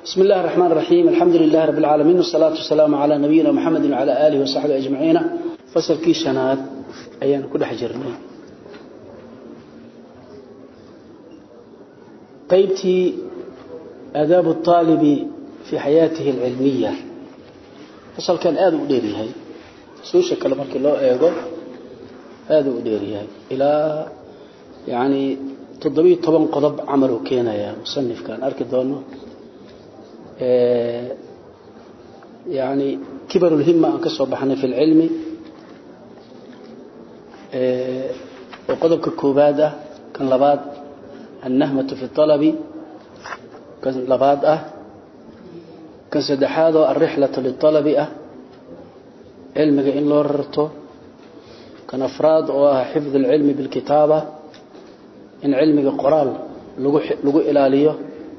بسم الله الرحمن الرحيم الحمد لله رب العالمين والصلاة والسلام على نبينا محمد وعلى آله وصحبه أجمعين فصل كي شناد أيان كل حجرني قيبتي آداب الطالب في حياته العلمية فصل كان آدو ديري هاي سوشة كلمة الله أيضا آدو ديري هاي إلى يعني تضبيط طبعا قضب عمله كينا يا مصنف كان أركض دونه يعني كبر الهمة أن كسب بحنا في العلم وقدب كوبادة كان لباد النهمة في الطلب كان لباد أه كان سدحاده الرحلة للطلب أه علمك إن لورته كان أفراد وحفظ العلم بالكتابة إن علمك قرال لقو إلاليه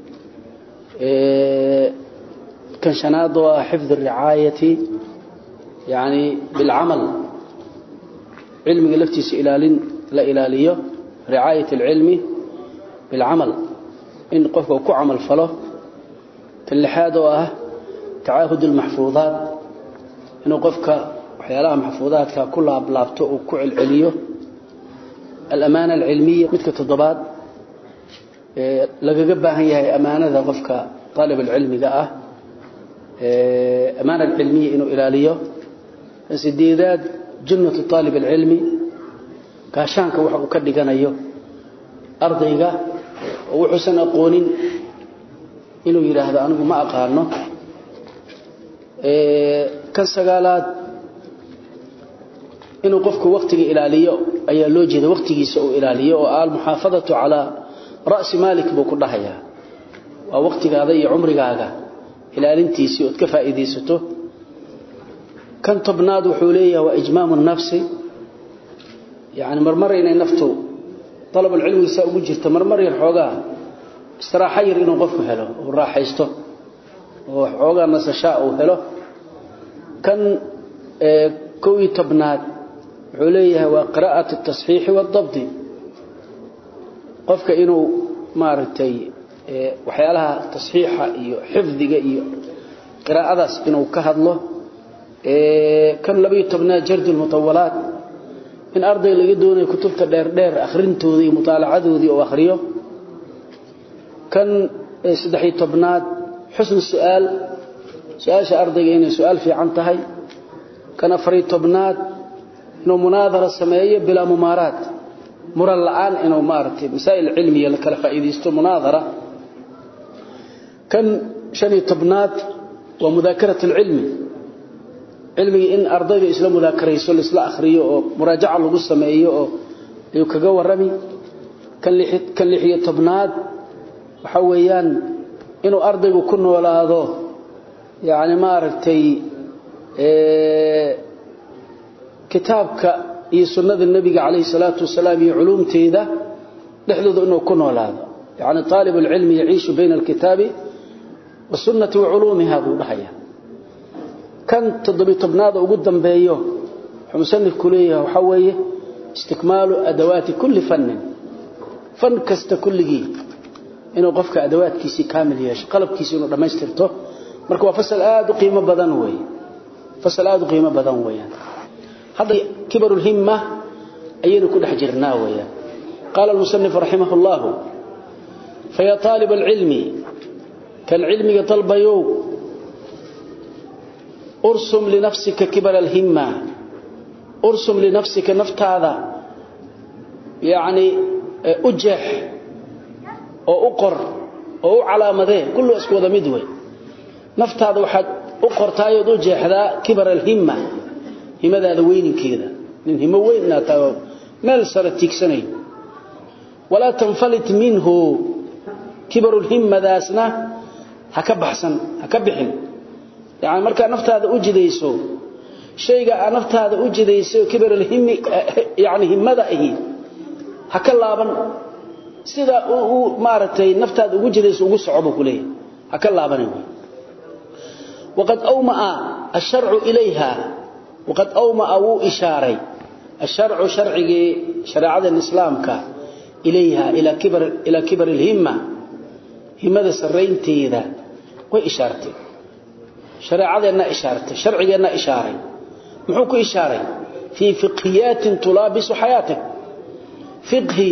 كان شناد حفظ الرعاية يعني بالعمل علم لفتيس إلال لا إلالية رعاية العلم بالعمل إن قفك كعمل فله كاللحاد واه تعاهد المحفوظات إنه قفك وحيالها محفوظات كلها بلابتو وكعل عليه الأمانة العلمية مثل تضبات lagaga baahan yahay amaanada qofka طالب العلمiga ah amaana cilmiya inuu ilaaliyo sideedaad jannatu طالب العلمi gaashaanka waxa uu ka dhiganayo ardayga oo wuxuusan aqoonin inuu yiraahdo anigu ma aqaano kan sagaalaad inuu qofku waqtiga ilaaliyo ayaa loo jeeda waqtigiisa uu ilaaliyo oo al muhaafadatu ala رأس مالك بو كدحيا waa waqtigaada iyo umrigaaga ilaalintiisii oo ka faa'iideysato kan tobnaad wuxuu leeyahay waa ijmaam an-nafsi yaani marmar inay naftu talab ilmi saa ugu jirto marmar yar xoogaa istiraaxa yar inuu qofku helo oo raaxaysto oo xoogaa nasashaa uu helo kan ee koowi tobnaad wuxuu leeyahay waa qiraa'atu at-tasxiix wad-dabt qofka inuu maaragtay waxyaalaha tasxiixa iyo xifdiga iyo qiraa'adaas inuu ka hadlo kan labiyo tobnaad jardu lmutawalaat in arday laga doonayo kutubta dheer dheer akhrintooda iyo mutaalacadoodii oo akhriyo kan saddexiyo tobnaad xusn su'aal su-aasha ardayga inay su-aal fiican tahay kan afariyo tobnaad inuu munaadara sameeyo bilaa mumaaraat muran la'aan inuu maartay masaa'il cilmiya la kala faa'iideysto munaadara kan shani tobnaad waa mudaakaratu ilmi cilmiga in ardayda isla mudaakarayso isla akhriyo oo muraajaca lagu sameeyo oo ay kaga warami kan lixid kan lixiyo tobnaad waxa weeyaan inuu ardaygu ku noolaado yaani maartay ee kitaabka iyo sunnada nabiga kaleey salaatu wasalaam iyo culumteeda dhexdooda inuu ku noolaado yaani talib ilmi yaciishu bayna alkitabi والسنة وعلومها ذو ضحية كان تضبي تبناده ugu dambeeyo xumsanif kuleeyahay waxa weeye istikmaalu adawaati kulli fann fan kasta kulligi inuu qofka adawaadkiisi kaamil yeesho qalabkiisi inuu dhameystirto marka waa fasal aad u qiimo badan weey fasal aad u qiimo badan weeyaan hada kibarul himma ayaynu ku dhex jirnaa weeyaan قال المصنف رحمه الله فيا طالب العلم كان علمك طلبيو ارسم لنفسك كبر الهمة ارسم لنفسك نفت هذا يعني أجح أو أقر أو علامة كله أسكوذ مدوي نفت هذا واحد أقر تايد أجح ذا كبر الهمة همة هذا وين كذا من همة وين ناتاو مال سرتك سنين ولا تنفلت منه كبر الهمة ذا أسنه haka baxsan haka bixin yaani marka naftaada u jidayso shayga aan naftaada u jidayso kibar alhimmi yaani himmada ahi haka laaban sida uu maaratay naftaada ugu jidayso ugu socobo kulay haka laabanin وقد أومأ الشرع إليها وقد أومأ أو إشاري الشرع شرعي شريعة الإسلام كا إليها إلى كبر إلى كبر الهمة himada saraynteeda way ishaartay shareecadeenna ishaartay sharcigeenna ishaaray muxuu ku ishaaray fii fiqhiyaatin tulaabisu xayaatak fiqhi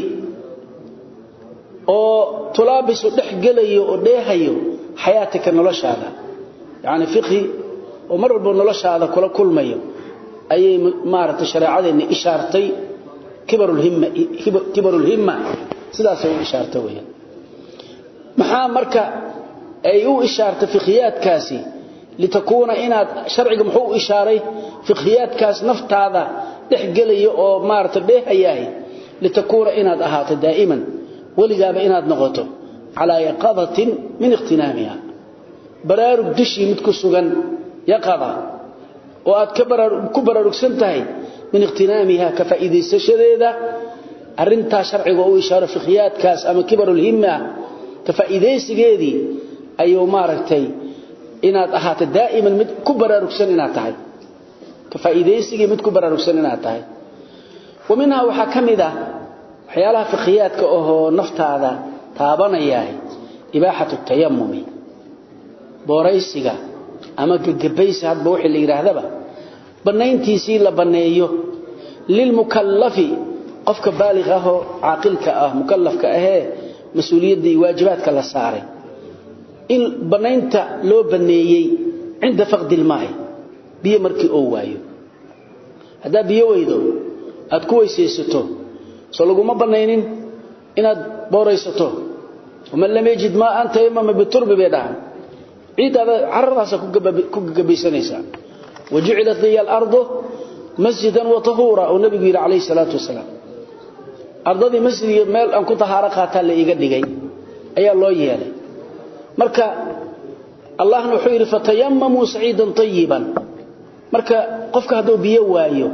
oo tulaabisu dhex gelayo oo dheehayo xayaatika noloshaada yacni fiqhi oo mar walba noloshaada kula kulmayo ayay maaragtay shareecadeenna ishaartay kibarulhimma kibarulhimma sidaasay u ishaartay weeyaan maxaa marka ay u ishaartay fiqhiyaadkaasi litakuuna inaad sharciga muxuu u ishaaray fiqhiyaadkaas naftaada dhex gelaya oo maaragtay dheehayahay litakuuna inaad ahaato daa'iman weligaaba inaad noqoto calaa yaqadatin min ikhtinaamiha baraarug dushii mid ku sugan yaqada oo aad ku baraarugsan tahay min ikhtinaamiha ka faa'iidaysashadeeda arrintaa sharciga u ishaaro fiqhiyaadkaas ama kibarulhimma ka faa'iidaysigeedii ayuu maaragtay inaad ahaato daa'iman mid ku baraarugsan inaad tahay ka faa'iidaysigii mid ku baraarugsan inaad tahay wa minhaa waxaa ka mid ah waxyaalaha fiqhiyaadka ahoo naftaada taabanayahay ibaaxatu tayamumi booraysiga ama gagabaysi hadba wixii la yidhaahdaba bannayntiisii la banneeyo lilmukallafi qofka baaliq ahoo caaqilka ah mukallafka ahee mas-uuliyadda iyo waajibaadka la saaray in bannaynta loo banneeyey cinda faqdi ilmaa'i biyo markii oo waayo haddaa biyo weydo aad ku weysaysato soo laguma bannaynin inaad booraysato waman lam yajid maa an tayamama biturbi bay dhahan ciiddaada caradaasa ku gagabaysanaysaa wajucilat liya alardu masjidan wa tahuura oo nabigu yidhi calayhi salaatu wasalaam ardadii masjid iyo meel aan ku tahaaro qaataa la iiga dhigay ayaa loo yeelay marka allahna wuxuu yidhi fatayamamuu saciidan tayiban marka qofka hadduu biyo waayo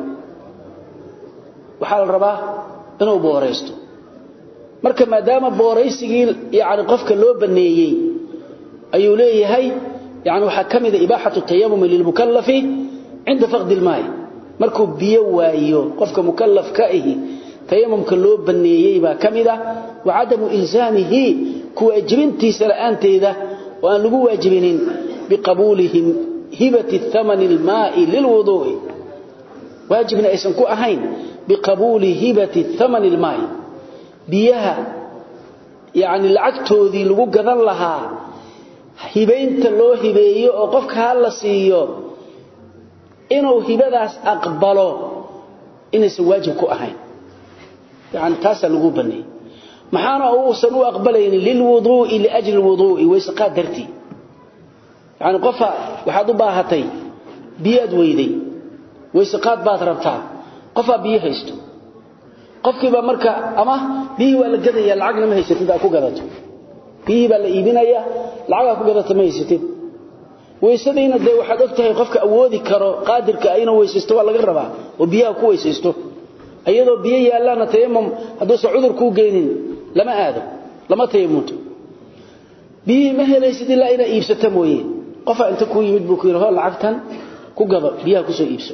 waxaa la rabaa inuu booraysto marka maadaama booraysigii yani qofka loo baneeyey ayuu leeyahay yani waxaa ka mida ibaaxatu tayamumi lilmukallafi cinda faqdi ilmaayi markuu biyo waayo qofka mukallafka ahi tayamumka loo baneeyey baa ka mid ah wa cadamu ilzaamihi ku waajibintiisa la'aanteeda oo aan lagu waajibinin biqabuulihim hibati thamani ilmaa'i lilwuduu'i waajibna aysan ku ahayn biqabuuli hibati thamani ilmaa'i biyaha yacni lacagtoodii lagu gadan lahaa hibaynta loo hibeeyo oo qofka ha la siiyo inuu hibadaas aqbalo inaysan waajib ku ahayn yani taasaa lagu baneeyey maxaana uusan u aqbalaynin lilwuduu'i liajli lwuduu'i wayseqaad dartii yani qofa waxaad u baahatay biyaad weyday wayseqaad baad rabtaa qofaa biyo haysto qofkiibaa marka ama biyihii waa la gadaya lacagna ma haysatid aad ku gadato biyihii baa la iibinaya lacagaa ku gadata ma haysatid weysadiina dee waxaad og tahay qofka awoodi karo qaadirka inuu weysaysto waa laga rabaa oo biyaha ku weysaysto iyadoo biyo yaallaana tayamum hadduusan cudur kuu geynin lama aado lama tayamunto biyihii ma helaysid ilaa inaa iibsata mooye qofaa inta kuu yimid buu ku yidhi hoo lacagtan ku gado biyaha kusoo iibso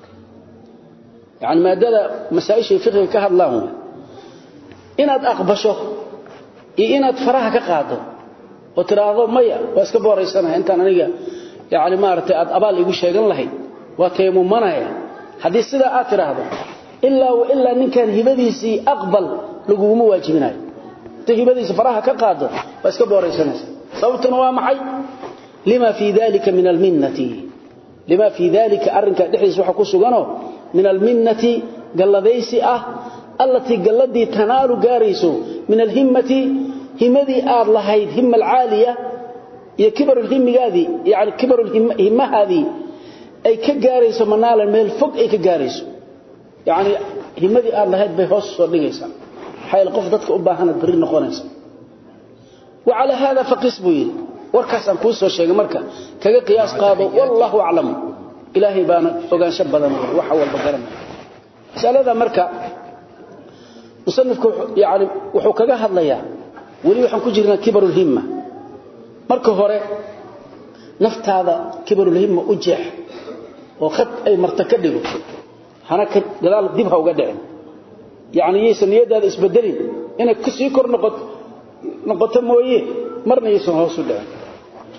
yani maadada masaaishay fiqiga ka hadlaan w inaad aqbasho iyo inaad faraha ka qaado oo tiraahdo maya waa iska booraysanaya intaan aniga yani maaragtay aad abaal igu sheegan lahayd waa tayamumanaya haddii sidaa aad tiraahdo ilaa wa ilaa ninkan hibadiisii aqbal laguguma waajibinayo inta hibadiisa faraha ka qaado waa iska booraysanaysa sababtuna waa maxay lima fii dalika min alminnati lima fii dalika arrinkaa dhexdiisa waxa ku suganoo min alminnati galladaysi ah allatii galladii tanaalu gaarayso min alhimmati himadii aad lahayd hima alcaaliya iyo kibarulhimigaadii yani kibarulhimahaadii ay ka gaarayso manaalan meel fog ay ka gaarayso yani himadii aad lahayd bay hoos soo dhigaysaa maxaa qof dadka u baahanad bari noqonaysa wa calaa haada faqis buu yidhi warkaasaan kuu soo sheegay marka kaga qiyaas qaado wallahu aclam ilaahay baana ogaansho badan waxa walba garanaya masalada marka musanifku yani wuxuu kaga hadlayaa weli waxaan ku jirnaa kibarulhimma marka hore naftaada kibarulhimma u jeex oo khad ay marta ka dhigo hana gadaal dib ha uga dhicin yani yaysan niyadaada isbedelin inay sii kor noqoto mooye marna yaysan hoos u dhicin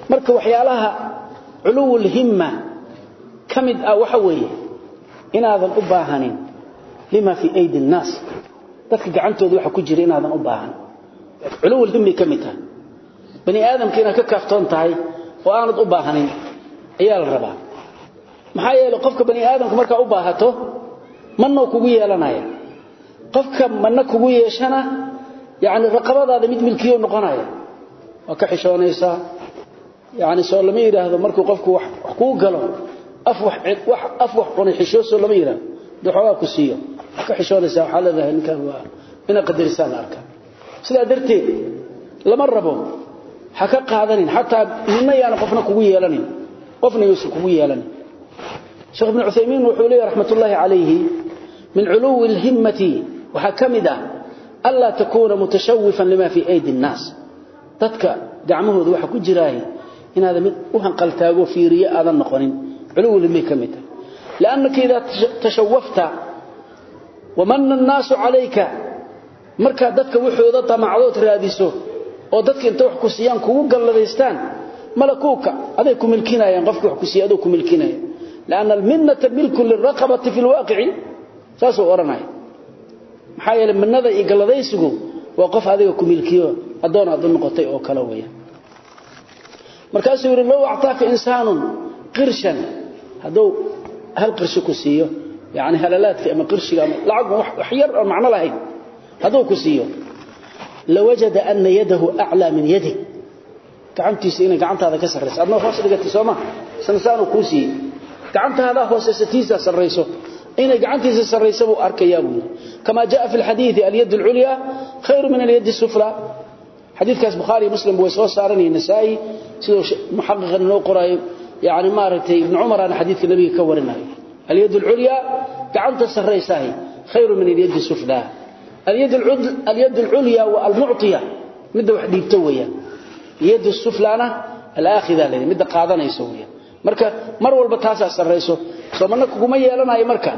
marka waxyaalaha culuwul himma kamid ah waxa weeye inaadan u baahanin lima fi aydi الناس dadka gacantooda waxa ku jira inaadan u baahan culuwul himmi kamid ah bani aadamkiina ka kaaftoon tahay oo aanad u baahanin ayaa la rabaa maxaa yeelay qofka bani aadamku marka u baahato manno kugu yeelanaya qofka manna kugu yeeshana yaani raqabadaada mid milkiyo noqonaya waa ka xishoonaysa yaani soo lama yiraahdo markuu qofku wax ku galo af wax wax af wax qonay xishooso lama yiraahdo duxogaa ku siiyo ka xishoonaysa waxa leedahay ninkan waa ina qadarisaan arka sida darteed lama rabo ha ka qaadanin hataa ninna yaana qofna kugu yeelanin qofna yuusu kugu yeelanin sheekh ibn Uthaymeen wuxuu leeyahay rahmatullahi alayhi min uluwi al-himmati wa hakamida alla takuna mutashawwifan lima fi aydi an-nas dadka gacmahooda waxa ku jiraay inaad mid u hanqal taago fiiriyo aadan noqonin uluwi limi kamida لانك اذا تشوفت ومن الناس عليك marka dadka wuxooda tamacdood raadiso oo dadka inta wax ku siiyaan kugu galladaystaan malakuuka aday ku milkinayaan qofku wax ku siiyo adoo ku milkinaya laana alminnata milku liraqabati fi alwaqi saaso oranay maxaa yeelay minnada iyo galladaysigu waa qof adiga ku milkiyo adoon aad noqotay oo kala weeya markaasuu yiri law a'taaka insaanun qirshan haduu hal qirshi ku siiyo yaani halalaadka ama qirshiga ama lacag wax yar oo macna lahayn haduu ku siiyo lawajada anna yadahu a'la min yadik gacantiisa inay gacantaada ka sarreyso adna hoos dhigatay sooma sansaanu ku sii gacantaada hoosaysiisa sarreyso inay gacantiisa sarreyso buu arkayaa buu kama jaa fi alhadith al-yad al-ulya khayr min al-yad as-sufla hadithkaas bukhari muslim way soo saaranay nasai sidoo muhaqqiqan loo qoray yaani maaratay ibn umar aan hadithka nabiga ka warinayo al-yad al-ulya gacanta sarreysahay khayr min al-yad as-sufla اليد العد اليد العليا والمعطيه مده wax dhiibto weeyaan yad suflana al-akhidha leh mid qaadanayso weeyaan marka mar walba taas sarreyso soomana kuma yeelanayo marka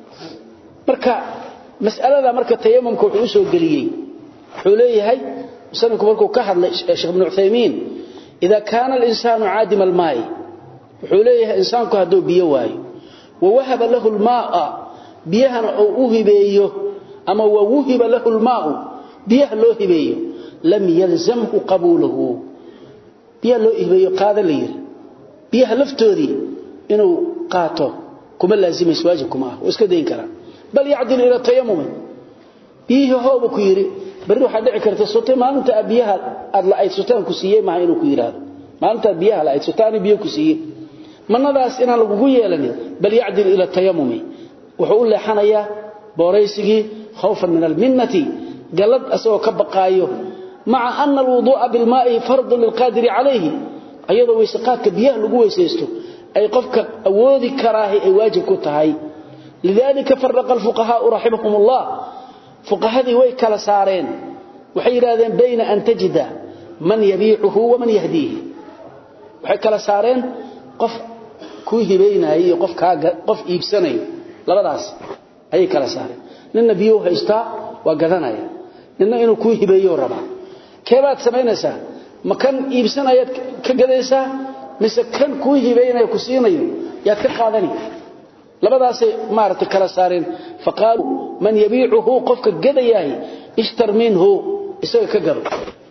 marka mas'alada marka tayammumku wuxuu soo galiyay wuxuu leeyahay sanadku markuu ka hadlay Sheikh Ibn Uthaymeen idha kana al-insanu 'adim al-ma'i wuxuu leeyahay insaanku haduu biyo waayo wa wahaba lahu al-ma'a biyahana uu hibeeyo ama wuhiba lahu almaa'u biyaha loo hibeeyo lam yalzamhu qabuluhu biyaha loo hibeeyo qaada leeyir biyaha laftoodii inuu qaato kuma laazimayso waajib kuma ah iska deyn kara bal yacdil ila tayammum biyaha hooba ku yiri bari waxa dhici karta sutay maalinta biyaha aad la ay sutaan ku siiyay ma inuu ku yiraahdo maalinta biyaha la ay sutaan biyo ku siiyay manadaas inaan lagu yeelanin bal yacdil ila tayammum wuxuu leexanayaa booraysigii خوفا من المنة قلد أسوى كبقايه مع أن الوضوء بالماء فرض للقادر عليه أيضا ويسقاتك بياه لقوة يسيستو أي قفك أوذي كراهي أي واجب كتهاي لذلك فرق الفقهاء رحمهم الله فقهاء ويك لسارين وحيرادين بين أن تجد من يبيعه ومن يهديه وحيك لسارين قف كوه بين أي قف, قف إيبساني لبداس أي كلسارين ninna biyo haysta waa gadanaya ninna inuu ku hibeeyo raba keebaad sameynaysaa ma kan iibsanayaad ka gadaysaa mise kan ku hibeynaya ku siinayo yaad ka qaadani labadaas maarta kala saareen faqaalu man yabiicuhu qofka gadayahay ishtar minhu isaga ka gado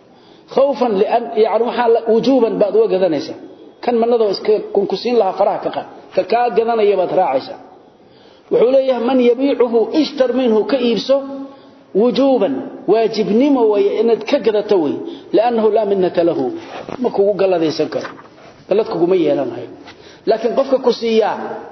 خوفا لان يعني waxa wujuban baad uga gadanaysa kan manada iska kun ku siin laha faraha ka qad ka ka gadanaya baad raacaysa wuxuu leeyahay man yabiicuhu ishtar minhu ka iibso wujuban waajibnimo way inaad ka gadato way laanahu la minnata lahu ma kugu galadaysan karo galad kugu ma yeelanayo laakiin qofka ku siiya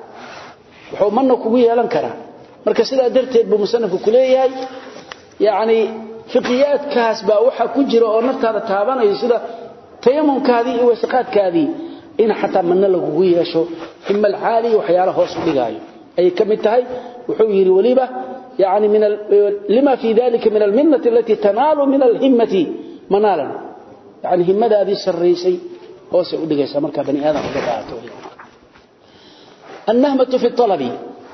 wuxuu manna kugu yeelan karaa marka sidaa darteed buu musannafku ku leeyahay yaani fiqiyaadkaas baa waxa ku jira oo naftaada taabanayo sida tayamumkaadii iyo wasaqaadkaadii in xataa manna lagu yeesho imma alcaali waxyaalaha hoos u dhigaayo أي كمتهي وحوير وليبة يعني من لما في ذلك من المنة التي تنال من الهمة منالا يعني همة هذه السريسي هو سيقول لك مركا بني آدم وقبعته النهمة في الطلب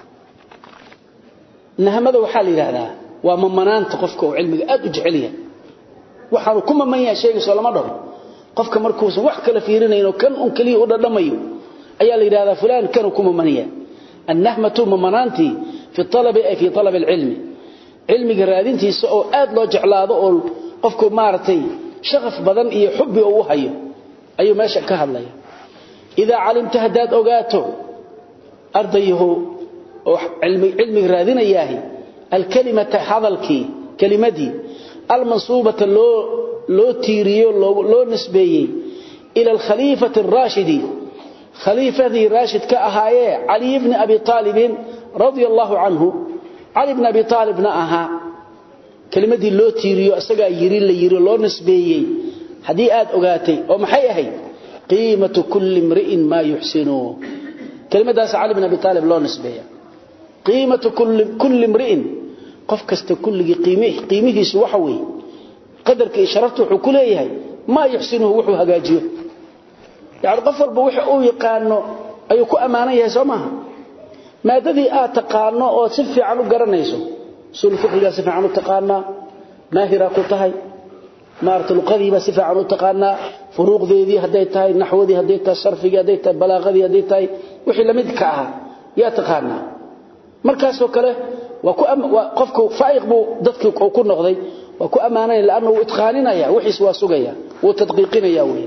النهمة وحال هذا ومن منان تقفك وعلمك أدج عليا وحال كما من يشيء صلى الله عليه qofka markuusan wax kala fiirinayno kan un kaliya u dhadhamayo ayaa la yiraahdaa fulaan kanu kuma maniya annahmatu mamanaanti fi talabi ay fi talab alilmi ilmiga raadintiisa oo aad loo jeclaado oo qofku maartay shaqaf badan iyo xubbi uu hayo ayuu meesha ka hadlaya ida calimta hadaad ogaato ardayhu oo ilmi ilmi raadinayahay alkalimata hadalki kalimadii almansubata loo loo tiiriyo loo nisbeeyay ila alkhalifati ar-rashidi khalifati rashid ka ahaaye ali ibn abi talib radiyallahu anhu ali ibn abi talibna aha kalimadii loo tiiriyo asaga yiri la yiri loo nisbeeyay hadii aad ogaatay oo maxay ahayd qiimatu kulli imri'in ma yuhsinu kalimadaas ali ibn abi talib loo nisbeeya qiimatu kulli kulli imri'in qof kasta kulligi qiimihi qiimihiisu waxa weey qadarka isharaftu wuxuu ku leeyahay ma yuhsinu wuxuu hagaajiyo yaani qof walba wuxuu uu yaqaano ayuu ku amaanan yahay Soomaha maadadii aad taqaano oo si fiican u garanayso sul fiqriga si fiican u taqaana maahira ku tahay maarta luqadiiba si fiican u taqaana furuuqdeedii haday tahay naxwadii haday tahay sarfiga haday tahay balaaqadii haday tahay wixii lamid ka aha yaa taqaana markaas oo kale waa ku qofku faa'iq buu dadkii ku noqday waa ku amaanay laana uu itqaaninaya wixiis waa sugaya uu tadqiiqinaya weey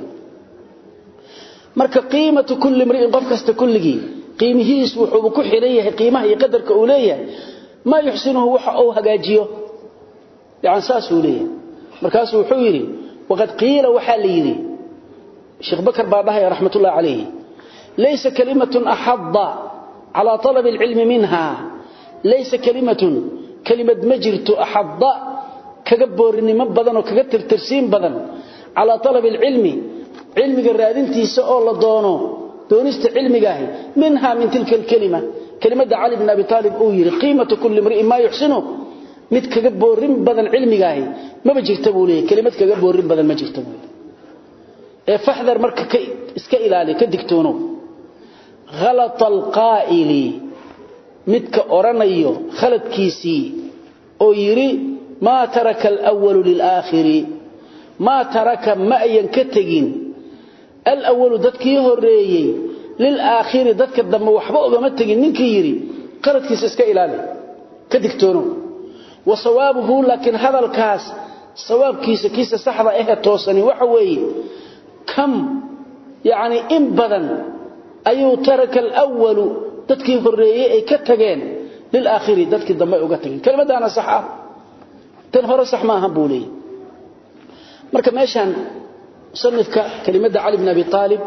marka qiimatu kulli imri'in qof kasta kulligi qiimihiis wuxuu ku xiran yahay qiimaha iyo qadarka uu leeyahay ma yuhsinuhu waxa uu hagaajiyo yaan saas uu leeyahay markaas wuxuu yiri waqad qiila waxa la yiri sheekh bakar baadahay rahmatullah alayhi laysa kalimatun ahadda ala talab alilm minha laysa kalimatun kalimad majirtu ahadda kaga boorinimo badan oo kaga tirtirsiin badan ala talab alilmi ilmiga raadintiisa oo la doono doonista cilmiga ah minha min tilka kalima kalimada ali ibn abi talib oo yiri qiimatu kulli imri'in ma yuhsinu mid kaga boorin badan cilmiga ah ma jirta buu leeyahay kalimad kaga boorin badan ma jirta buu ee fahdar marka iska ilaali ka digtoono ghalat alqaa'ili midka oranayo khaladkiisi oo yiri ma taraka al-awwal lil-akhiri ma taraka ma ayan ka tagin al-awwal dadkii horeeyay lil-akhiri dadka dambe waxba ogama tagin ninkii yiri qaladkiisa iska ilaali ka digtoono وصوابه لكن هذا الكاس صواب كيس كيس صحبة إيه توصني وحوي كم يعني إن بدن أيو ترك الأول تدكي هرية أي كتغين للآخر تدكي الدماء وقتغين كلمة أنا صحة تنهر صح ما هبولي مركب ماشان صنفك كلمة علي بن أبي طالب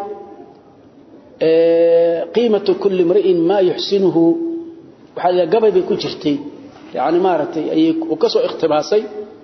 قيمة كل امرئ ما يحسنه وحالي قبل بيكون جرتي يعني مارتي أي وكسو اختباسي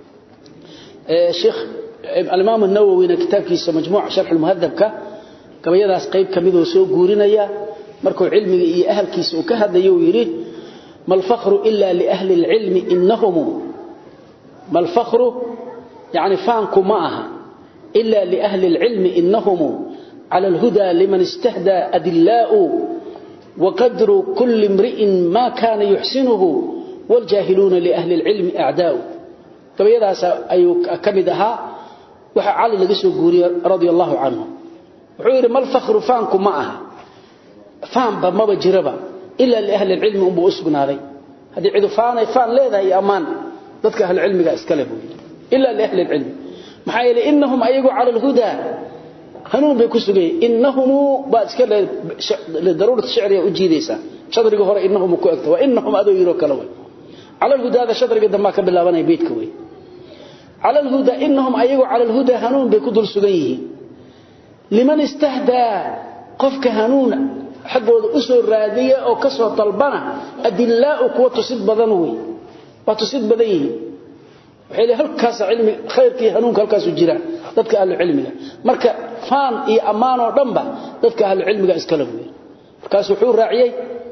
شيخ الإمام النووي كتابكيسا مجموع شرح المهذب كما يداس قيب كميدو سو غورينيا markuu cilmiga iyo ahalkiisa uu ka hadlayo yiri mal fakhru illa li ahli al-ilm innahum mal fakhru yani faanku ma aha illa li ahli al-ilm innahum ala al-huda liman istahda adillau wa qadru kulli imri'in ma kana yuhsinuhu wal jahiluna li ahli al-ilm a'da'u tabayadaas ayu kamidaha waxa cali laga soo guuriyay radiyallahu anhu wuxuu yiri mal fakhru faanku ma aha فهم ما بجربا إلا لأهل العلم أم بأسقناذي هذه عدو فانا فان ليذا هي أمان ذاتك أهل العلم اسكلبوا إلا لأهل العلم محايا إنهم أيقوا على الهدى هنون بيكسوغي إنهم بأسكال لضرورة الشعرية أجيديسا شطرق هورا إنهم كوكتا وإنهم أدو يروك لوي على الهدى هذا شطرق دماك بالله وانا يبيتكوي على الهدى إنهم أيقوا على الهدى هنون بيكدر سوغيه لمن استهدى قفك هنون xaggooda u soo raadiya oo ka soo talbana adillaa kuwa tusid badan way waa tusid badan yihiin waxay leeyahay halkaas cilmi khayrkii hanuunka halkaas u jira dadka ahlu cilmiga marka faan iyo amaan oo dhanba dadka ahlu cilmiga iska la weeyay markaas wuxuu raaciyay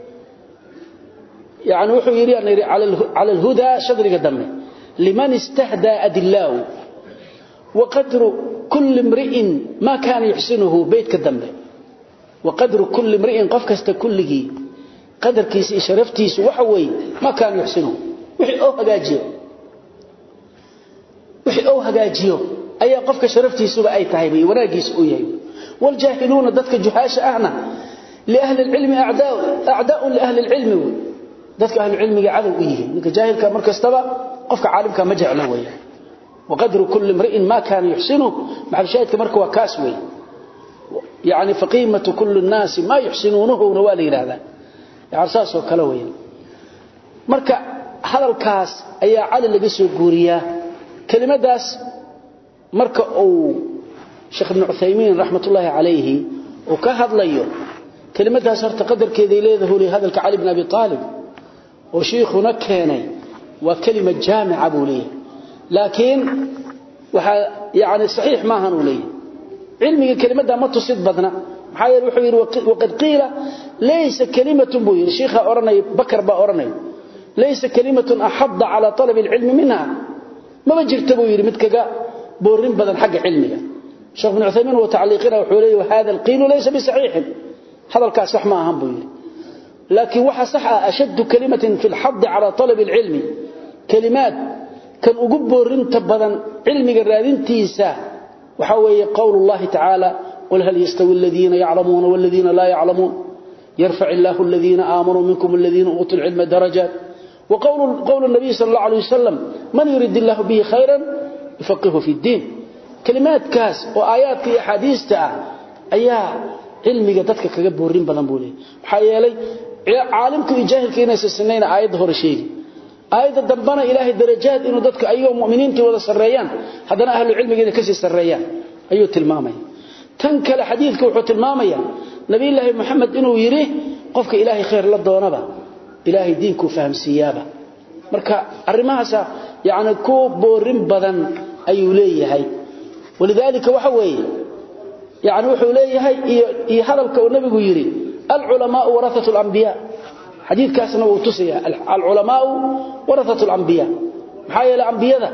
يعني wuxuu yiri aniri ala al-huda shadriga dambe liman istahda adillahu wa qadru kull imri'in ma kana yuhsinuhu baytka dambe وقدر كل امرئ قف كست كلغي قدر كيس شرفتيس waxa way ma kaan yuxsinu wixii oo hagaajiyo wixii oo hagaajiyo ayaa qofka sharaftiisuba ay tahay bay wanaagiisa u yahay wal jaahiluuna dadka juhaasha ahna li ahli ilmi a'daa a'daa li ahli ilmi dadka ahli ilmiga cadow u yihiin ninka jaahilka markastaba qofka caalimka ma jecla weeyaan وقدر كل امرئ ما كان يحسنه مع الشاهد مركه وكاسوي يعني فقيمة كل الناس ما يحسنونه ونوالي هذا يعني ساسو كلوين marka hadalkaas ayaa cali laga soo guuriyaa kelimadaas marka uu Sheikh Ibn Uthaymeen rahmatullahi alayhi oo ka hadlayo kelimadaas horta qadarkeeda leedahay hadalka Ali ibn Abi Talib oo sheekhuna keenay waa kelima jaamica buu leeyahay laakiin waxa yaani saxiix ma ahan uu leeyahay cilmiga kelimada ma tusid badna maxaa yeelay wuxuu yiri waqad qiila laysa kalimatun buu yiri sheekha oranay bakar ba oranay laysa kalimatun ahadda ala talab alilm minha ma bajirta buu yiri mid kaga boorin badan xagga cilmiga sheekh ibn uthaymeen wa ta'liqina wuxuu leeyahay hada alqil laysa bisahih hadalkaas sax ma ahan buu yiri laakiin waxa sax ah ashad kalimatin fi alhadd ala talab alilm kalimat kan ugu boorinta badan cilmiga raadintiisa waxa weeye qowlullahi ta'ala qul hal yastawi alladhina ya'lamuna wal ladhina la ya'lamun yarfa' Allahu alladhina amanu minkum alladhina utul ilma darajat wa qawlu qawlu an-nabi sallallahu alayhi wasallam man yurid Allahu bihi khayran yufaqihu fi ad-din kalimat kaas oo aayaadka iyo hadiista ayaa cilmiga dadka kaga boorin badan buu leeyahay waxa yeelay caalimku iyo jaahilka inay sameeyaan aayad hore sheegi aayada dambana ilaahay darajaad inuu dadka ayuu muuminiinta wada sareeyaan hadana ahlu cilmiga ka sii sareeyaan ayuu tilmaamay tan kale xadiidku wuxuu tilmaamaya nabi ilaahi maxamed inuu yiri qofka ilaahay khayr la doonaba ilaahay diinku fahamsiyaaba marka arimahaas yaani ku boorin badan ayuu leeyahay walidaalika waxa weeye yaani wuxuu leeyahay iyo hadalka uu nabigu yiri al ulamaa warathatul anbiya حديث كاسنا وتسيا العلماء ورثة الأنبياء محايا الأنبياء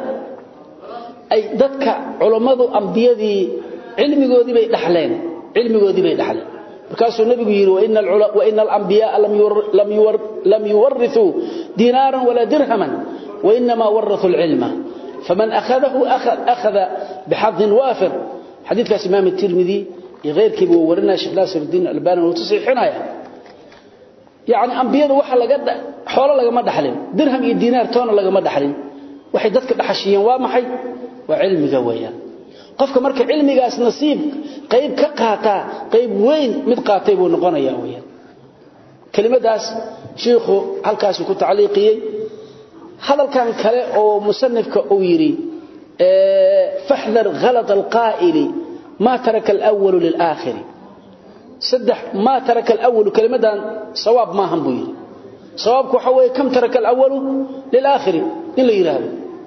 أي ذاتك علماء أنبياء علمي قودي بي دحلين علمي قودي بي دحلين بكاسو النبي يقول وإن, وإن الأنبياء لم, يور لم, يور لم يورثوا دينارا ولا درهما وإنما ورثوا العلم فمن أخذه أخذ, أخذ بحظ وافر حديث كاس إمام الترمذي غير كيبو ورنا شيخ ناصر الدين الألباني وتصحيح حنايا يعني أنبياء waxa laga xoolo laga ma dhaxlin dirham iyo diinaar toona laga ma dhaxlin waxay dadka dhaxashiyeen waa maxay waa cilmiga weeyaan qofka marka cilmigaas nasiib qayb ka qaata qayb weyn mid qaatay buu noqonayaa weeyaan kelimadaas sheekhu halkaas ku tacliiqiyay hadalkan kale oo musannifka uu yiri ee fahdar ghalat alqa'ili ma taraka al-awwal lil-akhir صدح ما ترك الأول كلمة صواب ما هم بيري صوابك حوي كم ترك الأول للآخر إلا يرهب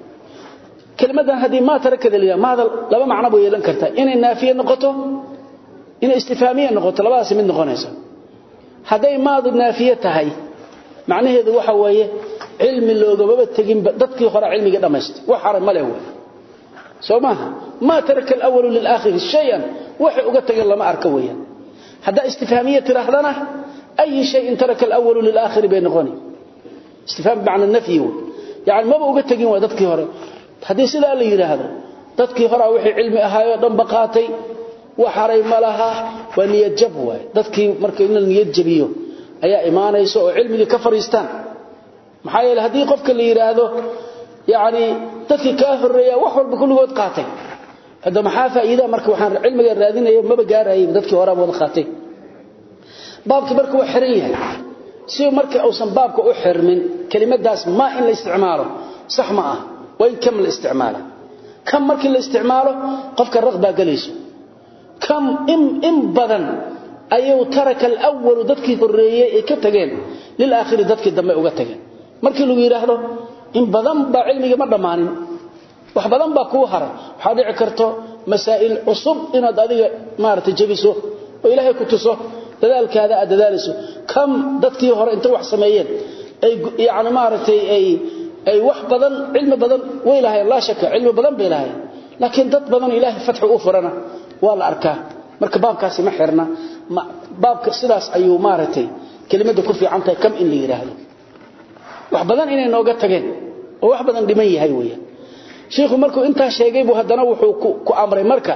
كلمة هذه ما ترك ذلك ماذا لما معنى بي لنكرتها إن النافية نقطه إن استفهامية نقطه لباس من نقونيسا هذه ماذا النافية هاي معنى هذا وحوي علم اللوغة ببتقين ضدك خرع علمي قد أمست وحرم مليه سو ماها ما ترك الأول للآخر شيئا وحي أقتق الله ما أركويا هذا استفهامية تراهدنا أي شيء ترك الأول للآخر بين غني استفهام بمعنى النفي يعني ما بقى تجين ودتك هره حديث لا اللي يراهد دتك هره وحي علمي أهايو دم بقاتي وحري ملها ونية جبوة دتك مركي إن النية جبيو أي إيمان يسوع علمي كفر يستان محايل هدي قفك اللي يراهده يعني دتك كافر ريا وحول بكل وقت قاتي هذا maxaa faa'iido marka waxaan cilmiga raadinayo maba gaarayo dadkii hore wada qaatay baabka marka uu xiran yahay si marka uusan baabka u xirmin kelimadaas ma in la isticmaalo sax ma ah way kam la isticmaalo kam markii la isticmaalo qofka raqba galayso kam im im badan ayuu taraka al-awwal dadkii horeeyay ee ka tageen lil aakhir dadkii dambe uga tageen markii lagu yiraahdo in badan ba cilmiga ma dhamaanin wax badan baa ku haray waxa dhici karto masaa'il cusub inaad adiga maartay jabiso oo ilaahay ku tuso dadaalkaada aad dadaaliso kam dadkii hore inta wax sameeyeen ay yaani maartay ay ay wax badan cilmi badan way lahayn la shaka cilmi badan bay lahayn laakiin dad badan ilaahay fatxu u furana waa la arkaa marka baabkaasi ma xirna baabka sidaas ayuu maartay kelimada ku fiican tahay kam in la yiraahdo wax badan inay nooga tageen oo wax badan dhiman yahay weeyaan sheekhu markuu intaa sheegay buu haddana wuxuu ku amray marka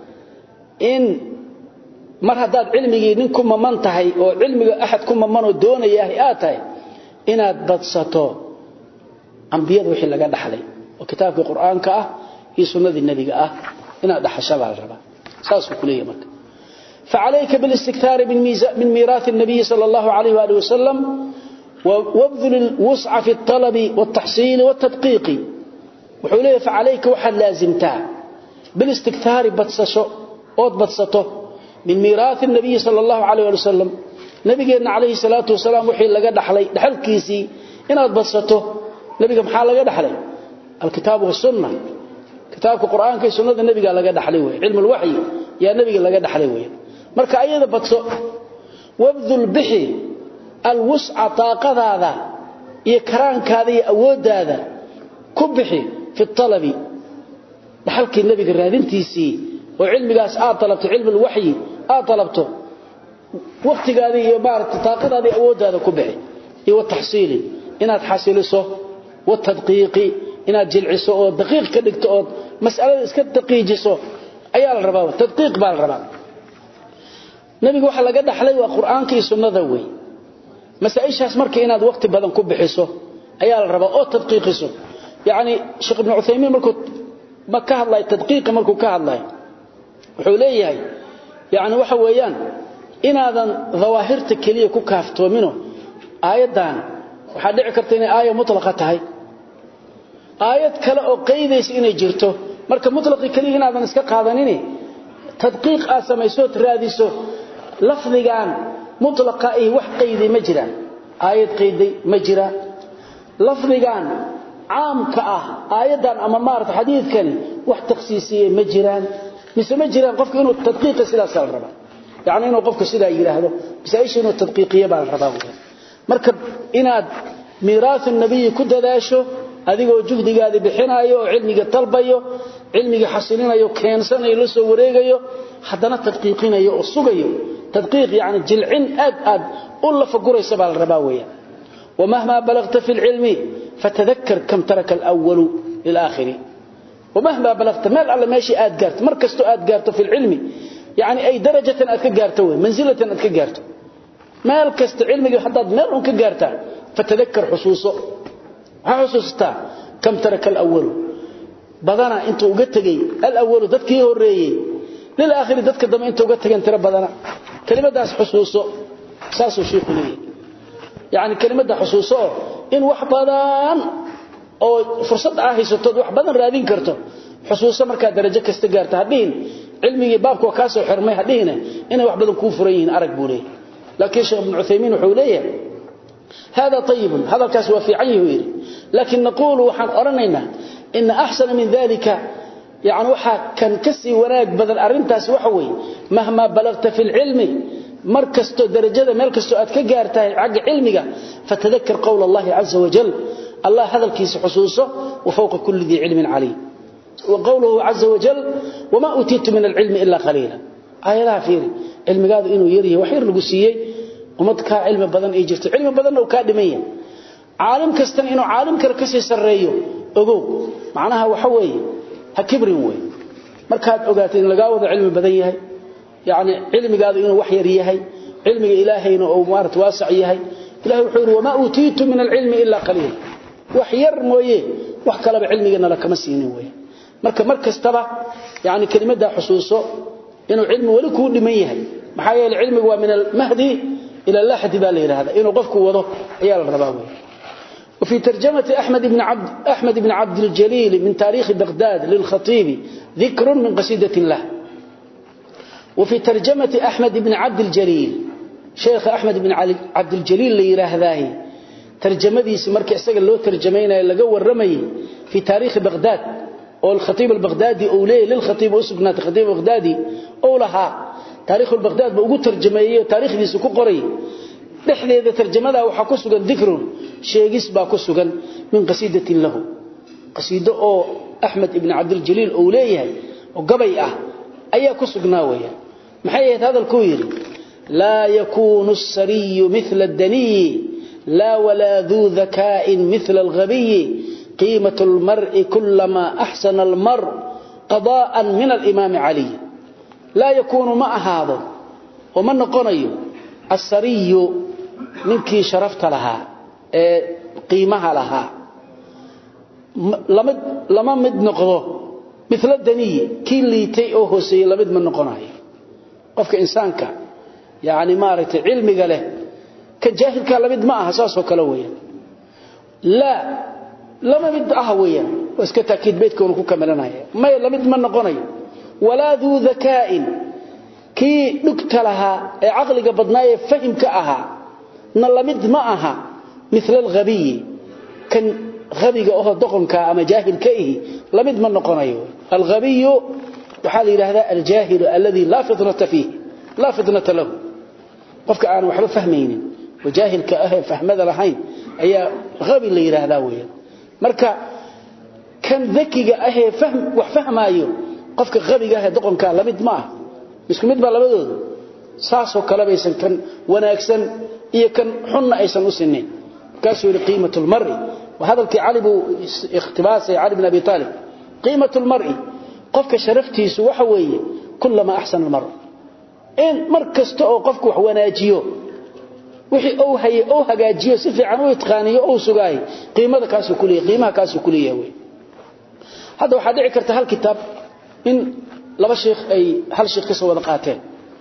in mar haddaad cilmigii nin ku maman tahay oo cilmiga axad ku mamanoo doonaya aad tahay inaad badsato ambiyada wixii laga dhaxlay oo kitaabkii qur-aanka ah iyo sunnadii nebiga ah inaad dhaxashabaa la rabaa saasuu ku leeyahy marka فعليك بالاستكثار من ميراث النبي صلى الله عليه وآله وسلم وابذل الوسع في الطلب والتحصيل والتدقيق وحوليه فعليك وحد لازمتها بالاستكثار بتسشو أود بتسطه من ميراث النبي صلى الله عليه وآله وسلم نبينا عليه الصلاة والسلام وحي لقى دحلي دحل كيسي إن أود بتسطه نبينا محال لقى دحلي الكتاب والسنة كتابك القرآن كي سنة النبي قال لقى دحلي علم الوحي يا نبي لقى دحلي marka ayada badso wabdul bihi alwus'a taqadaada iyo karaankaada iyo awoodaada ku bixi fi talabi dhaxalkii nabiga raadintiisii oo cilmigaas aad talabto cilmi alwahyi aad talabto waqtigaada iyo baarta taqadaada iyo awoodaada ku bixi iyo tahsiili inaad xasiliso wa tadqiiqi inaad jilciso oo daqiiq ka dhigto oo mas'alada iska daqiijiso ayaa la rabaa tadqiiq baa la rabaa nabiga waxa laga dhaxlay waa quraanka iyo sunnada way masaa'ishaas markii inaad waqti badan ku bixiso ayaa la rabaa oo tadqiiqiso yaani sheekh ibn Uthaymeen markuu ma ka hadlay tadqiiq markuu ka hadlay wuxuu leeyahay yaani waxa weeyaan inaadan dhawaahirta kaliya ku kaaftoomino aayadan waxa dhici karta inay aayad mutlaqa tahay aayad kale oo qeydaysa inay jirto marka mutlaqi kaliya inaadan iska qaadanin tadqiiq aad samayso raadiso lafdigan mutlaqa ay wax qeydi ma jiraan aayad qeydi ma jira lafdigan caamka ah aayadan ama maarta xadiidkan wax takhsiisiyay ma jiraan mise ma jiraan qofku inuu tadqiiq sidaas la raba yaani inuu qofku sidaa yiraahdo bisaaysh inuu tadqiiqiyo baa rabaa marka inaad miiraas nabiga ku dadaasho adigoo juhdigaadi bixinayo oo cilmiga talbayo cilmiga xasilinayo keensanayo la soo wareegayo haddana tadqiiqinayo oo sugayo tadqiiq yani jilcin aad aad u la faguraysa baa la rabaa weeyaan ومهما بلغت في العلم فتذكر كم ترك الأول للآخر ومهما بلغت مال على ماشي آد قارت مركزت آد قارت في العلم يعني أي درجة أدك قارته منزلة أدك قارته مال كست علمك حتى مال أنك قارته فتذكر حصوصه حصوصته كم ترك الأول بدنا انت uga tagay al-awwal dadkii horeeyay lil aakhir dadka dama inta uga tagan tira badana kelimadaas xusuuso saasu sheekhu leeyahay yaani kelimada xusuuso in wax badan oo fursad ah haysato wax badan raadin karto xusuuso marka darajo kasta gaarto hadin cilmigi baabku ka soo xirmay hadin inay wax badan ku furayin arag buulay laakiin sheekh ibn Uthaymeen wuxuu leeyahay هذا طيب هذا الكاس وفي عيه لكن نقول وحن أرنينا إن أحسن من ذلك يعني وحا كان كسي وناك بدل أرنتاس وحوي مهما بلغت في العلم مركزتو درجة ملكزتو أتك قارتها عق علمك فتذكر قول الله عز وجل الله هذا الكيس حصوصه وفوق كل ذي علم عليم وقوله عز وجل وما أتيت من العلم إلا قليلا آية لا فيري علم قادوا إنه يريه وحير لقسيي ومدك علم بدن إيجرت علم بدن وكادمية عالم كستن إنه عالم كركسي سريه ogow macnaha waxa weeye ha kibrin way markaad ogaato in laga wada cilmi badan yahay yaani cilmigaadu inuu wax yar yahay cilmiga ilaahayna oo maarta waasac yahay ilaahay wuxuu yiri wama utiitu min alilmi illa qalil wax yar mooye wax kale ba cilmigana la kama siinin way marka markastaba yaani kelimada xusuuso inuu cilmi wali ku dhiman yahay maxaa yeelay cilmigu waa min al-mahdi ila al-lahdi baa la yiraahdaa inuu qofku wado ayaa la rabaa way وفي ترجمة أحمد بن عبد أحمد بن عبد الجليل من تاريخ بغداد للخطيب ذكر من قصيدة له وفي ترجمة أحمد بن عبد الجليل شيخ أحمد بن عبد الجليل اللي يراهذاه ترجمة دي سمرك استقل له ترجمين لقوا الرمي في تاريخ بغداد أو الخطيب البغدادي أوليه للخطيب أسقنا الخطيب البغدادي أولها تاريخ البغداد بأقول ترجمية تاريخ دي سكو قري dhexdeeda tarjamada waxa ku sugan dhikrun sheegis baa ku sugan min qasiidatin lahu qasiido oo Ahmed ibn Abdul Jalil oo leeyahay oo gabay ah ayaa ku sugnaa weeya maxay ahayd hadalku yiri la yakunu as-sariy mithla ad-dani la wala dhu dhaka'in mithla al-ghabiy قيمة المرء كلما أحسن المرء قضاء من الإمام علي لا يكون مع هذا ومن قني السري منك شرفت لها قيمها لها لما مد نقضه مثل الدنية كي ليتي أو هسي لمد من نقناه قفك إنسانك يعني مارت علمك له كجاهلك لمد معها ساسو كلويا لا لما مد أهويا واسك تأكيد بيتك ونكو كملنايا ما لمد من نقناه ولا ذو ذكاء كي نكت لها عقلك بدنايا فهمك أها نلمد معها مثل الغبي كان غبيga oo doqonka ama jaahilka ihi lamid ma noqonayo alghabiy waxa la yiraahdaa aljaahil alladhi la fitrata fihi la fitnata lahu qofka aan waxba fahmaynin wajaahilka ah fahmada lahayn ayaa ghabi la yiraahdaa weeyaan marka kan dhakiga ah fahm wax fahmaayo qofka ghabiga ah doqonka lamid ma ah isku mid ba labadooda saaso kala baysan kan wanaagsan iyo kan xunna aysan u sineen kaasoo qiimatul mar'i وهذا الكعلي اختباس علي بن أبي طالب قيمة المرء قفك شرفتي سوحوي كلما أحسن المرء إن مركز تأو قفك وحواناجيو وحي أو هي أو هجاجيو سفي عنو يتقانيو أو سقاي قيمة كاسو كلية قيمة كاسو كلية وي هذا واحد عكرت هالكتاب إن لما شيخ أي هل شيخ كسو وذقاتين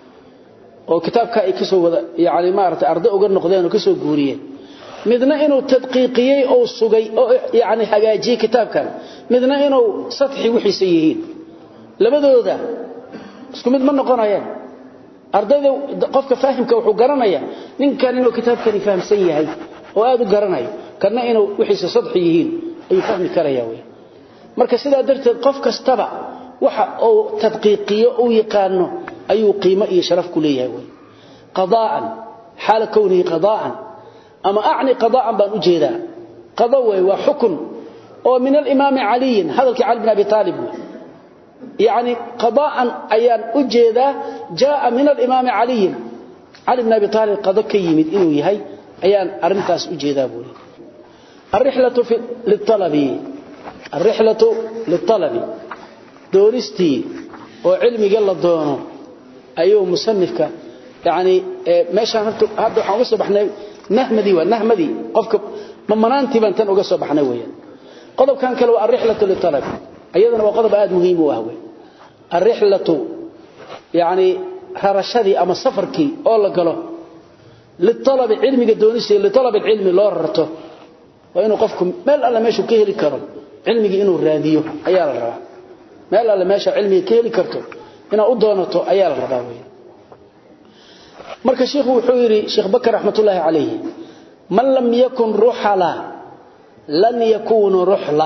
oo kitaabka ay kasoo wada yaani maarta arday uga noqdeen oo kasoo guuriyeen midna inuu tadqiiqiyay oo sugay oo yaani hagaajiyay kitaabkan midna inuu sadxi wixiisa yihiin labadooda isku mid ma noqonayaan ardayda qofka faahimka wuxuu garanaya ninkan inuu kitaabkani fahamsan yahay oo aad u garanayo kana inuu wixiisa sadxi yihiin ayuu fahmi karaya way marka sidaa darteed qof kastaba waxa uu tadqiiqiyo uu yaqaano ayuu qiimo iyo sharaf ku leeyahay way qadaa'an xaal kawnihi qadaa'an أما أعني قضاء بان أجيدا قضوي وحكم ومن الإمام علي هذا الكعال بن أبي طالب يعني قضاء أيان أجيدا جاء من الإمام علي علي بن أبي طالب قضاء كيمد إنه يهي أيان أرنتاس أجيدا بولي الرحلة في للطلب الرحلة للطلب دورستي وعلمي قال الدونه أيوه مصنفك يعني ماشي هذا وحاول صبحنا نهمدي ونهمدي قفك ممنانتي بان تن uga soo baxnay weeyaan qodobkan kale waa rihlatu litalab ayadana waa qodob aad muhiim u ah weey arihlatu yaani harashadi ama safarki oo la galo litalab ilmiga doonisi litalab ilmi loo rarto waa inuu qofku meel alla meeshu ka heli karo ilmiga inuu raadiyo ayaa la rabaa meel alla meesha ilmiga ka heli karto inaa u doonato ayaa la rabaa weeyaan marka sheekhu wuxuu yiri sheekh bakar raxmatullaahi calayhi man lam yakun ruhala lan yakun ruhla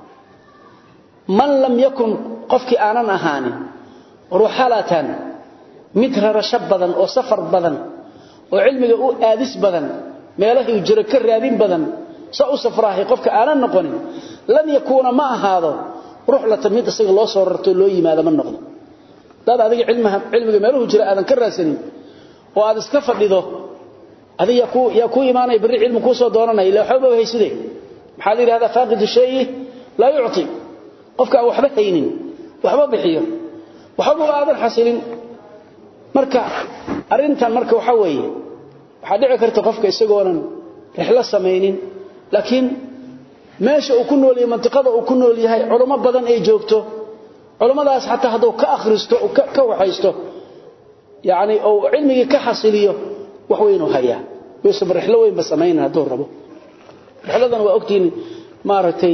man lam yakun qofki aanan ahaanin ruhalatan mid rarasho badan oo safar badan oo cilmiga u aadis badan meelaha uu jiro ka raadin badan sa u safraahay qofka aanan noqonin lan yakuna ma ahaado ruhlatan mid isaga loo soo rarto loo yimaado ma noqdo dad adiga cilmiga cilmiga meeluhu jira aadan ka raadsanin oo aad iska fadhido adiga ku ya ku iimaanay bari cilmi ku soo doonanay ila waxba hayside maxaa la yiraahdaa faaqidu shay la yu'ti qofka waxba haynin waxba bixiyo waxba aadan xasilin marka arintan marka waxa weeye waxa dhici karta qofka isagoonan rixla sameeynin laakiin meesha uu ku nool yahay mantiqada uu ku nool yahay culimo badan ay joogto culimadaas xataa haduu ka akhristo oo ka waxaysto يعني او علمي كحصليه وحوينه هيا يوسف رحله وين بسمينها دور ربو رحلدنا واوقتين مارتي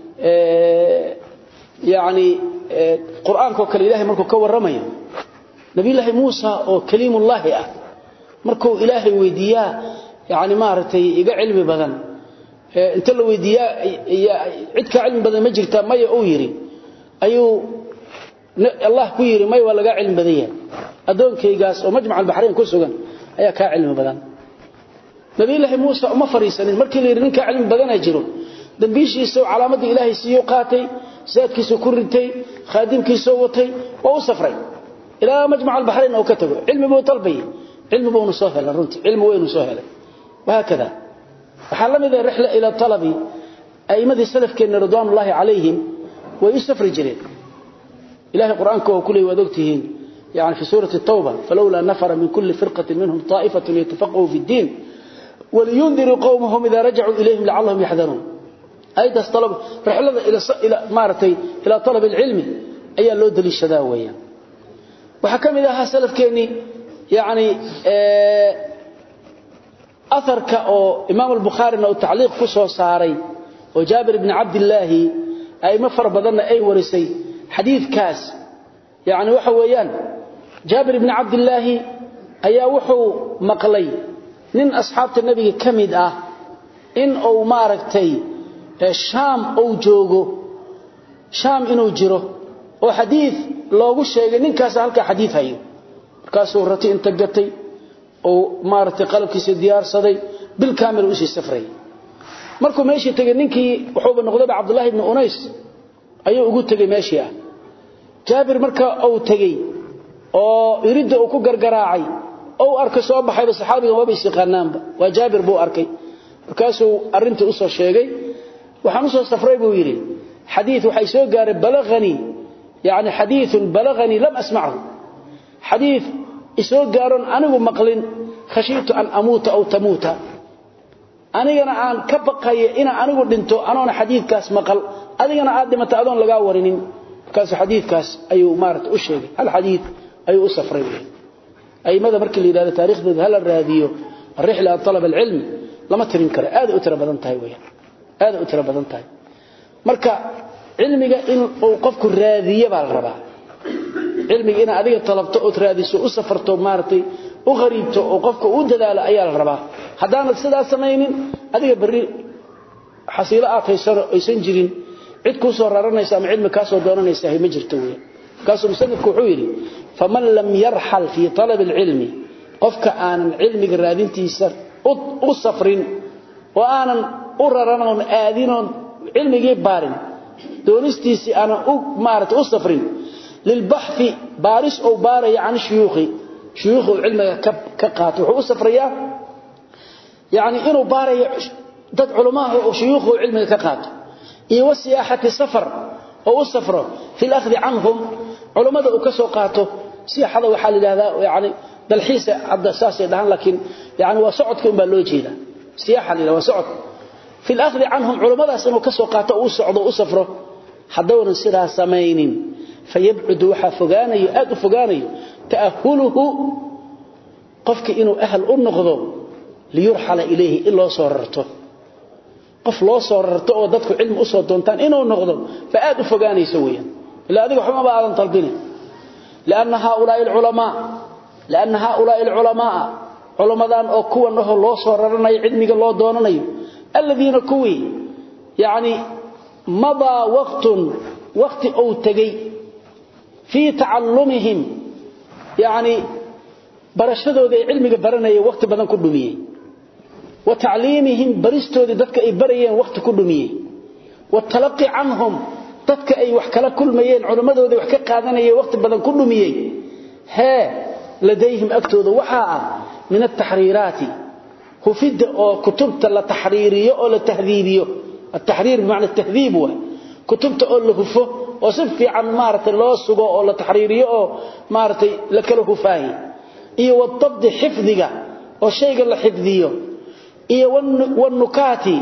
يعني قرانك وكل الهي مركو كورمايا نبي الله موسى او كليم الله اه مركو الهي ويديا يعني مارتي iga cilmi badan inta la weydiiya cid ka cilmi badan ma jirta may oo yiri ayuu Allah ku yiri may waa laga cilmi badan yahay adoonkaygaas oo majmac al-bahrayn ku sugan ayaa ka cilmi badan nabi ilaahi muusa uma fariisanin markii la ninka cilmi badan ay jiro dambiishiisa calaamadii ilaahay siiyo qaatay saadkiisa ku rintay khaadimkiisa watay oo u safray ila majmac al-bahrayn oo ka tago cilmi buu talbay cilmi buu soo helay runtii cilmi weyn soo helay وهكذا waxa lamid ah rihla ila talabi ائمدي salafkeena ridwaanullaahi calayhim way u safri jireen ilaahay quraanka oo kulay waad ogtihiin يعني في سورة التوبة فلولا نفر من كل فرقة منهم طائفة يتفقهوا في الدين ولينذروا قومهم إذا رجعوا إليهم لعلهم يحذرون أيضا طلب رحلة إلى إلى مارتي إلى طلب العلم أي لو دليل الشداوية وحكم إذا سلف كيني يعني أثر كأو إمام البخاري أو تعليق كسو ساري وجابر بن عبد الله أي مفر بدنا أي ورسي حديث كاس يعني وحويان جابر بن عبد الله أيا وحو مقلي من أصحاب النبي كمد أه إن أو ماركتي الشام أو جوغو شام إنو جرو وحديث لوغو شيغي نينكاس halka xadiis hayo markaasuu rati inta gatay oo maartay qalabkiisa diyaarsaday bil kaamil u sii safray markuu meeshii tagay ninkii wuxuu noqday Abdullah ibn Unays ayuu ugu tagay meeshii ah jaabir marka uu tagay oo irida uu ku gargaraacay oo arkay soo baxay saxaabiga waba isiqaanaanba waa jaabir buu arkay markaasuu arinta u soo sheegay waxaan u soo safray buu yiri xadiis waxay soo gaaray balagani yaani xadiis balagani lam asma'hu xadiis isoo gaaron anigu maqlin khashiitu an amuuta aw tamuuta anigana aan ka baqayo ina anigu dhinto anoona xadiiskaas maqal adigana aad dhimato adoon laga warinin kaas xadiidkaas ayuu maarta u sheegay hal xadiid ayuu u safray aymada markii la yiraahdo taariikhdooda hal raadiyo rihla talab ilm lama tirin karo aad u tira badan tahay weeyaan aad u tira badan tahay marka cilmiga in uu qofku raadiyo baa la rabaa cilmiga in adiga talabto oo raadiso u safarto maartay u qariibto oo qofka u dadaalo ayaa la rabaa hadaan sidaas sameeynin adiga bari xasiilo aad haysano aysan jirin cid ku soo raranaysa ama cilmi ka soo doonanaysa ma jirto weey kaasoo musanadku wuxuu yiri faman lam yarhal fi talab alilm qofka aanan cilmiga raadintiisa u safrin oo aanan u raranon aadinoon cilmigii baarin doonistiisi aanan u maarata u safrin للبحث بارس أو باري عن شيوخي شيوخ العلم كقات وحو سفريا يعني إنه باري ضد علماء وشيوخ العلم كقات iyo wasiyaahati safar oo u safro fil akhd anhum culimada uu ka soo qaato siyaahada waxa la yiraahdaa yaani dalxiisa hadda saasay dhahan laakiin yaani waa socodka in baa loo jeeda siyaahada waa socod fil akhd anhum culimadaas inuu ka soo qaato uu socdo u safro hadawna sidaa sameeynin fayab'ud waxa fogaanayo aad u fogaanayo taahuluhu qofka inuu ahl u noqdo liyurhala ilayhi illa soo rarto qof loo soo rarto oo dadku cilmi u soo doontaan inuu noqdo fa aad u fogaanayso weeyaan ila adiga waxba ma aadan talbin laana haulaa ulama laana haulaa ulama culamadan oo kuwa naho loo soo raranayo cilmiga loo doonanayo alladina kuwi yaani mada waqtun waqti oo tagay fi ta'allumihim yaani barashadooda cilmiga baranaya waqti badan ku dhumiyay وتعليمهم برستودي ددك اي بريين وقت ku dhumiyay وتلقي عنهم dadka ay wax kala kulmayeen culimadooda wax ka qaadanayay waqti badan ku dhumiyay ha ladayhim aktooda waxa ah min at-tahrirat hufid oo kutubta la tahriiriyo oo la tahdhiibiyo at-tahriir bimaana at-tahdhib wa kutubta oo la hufo oo si fiican maartay loo sugo oo la tahriiriyo oo maartay la kala hufaayi iyo wadabd xifdiga oo shayga la xifdiyo iyo والنكات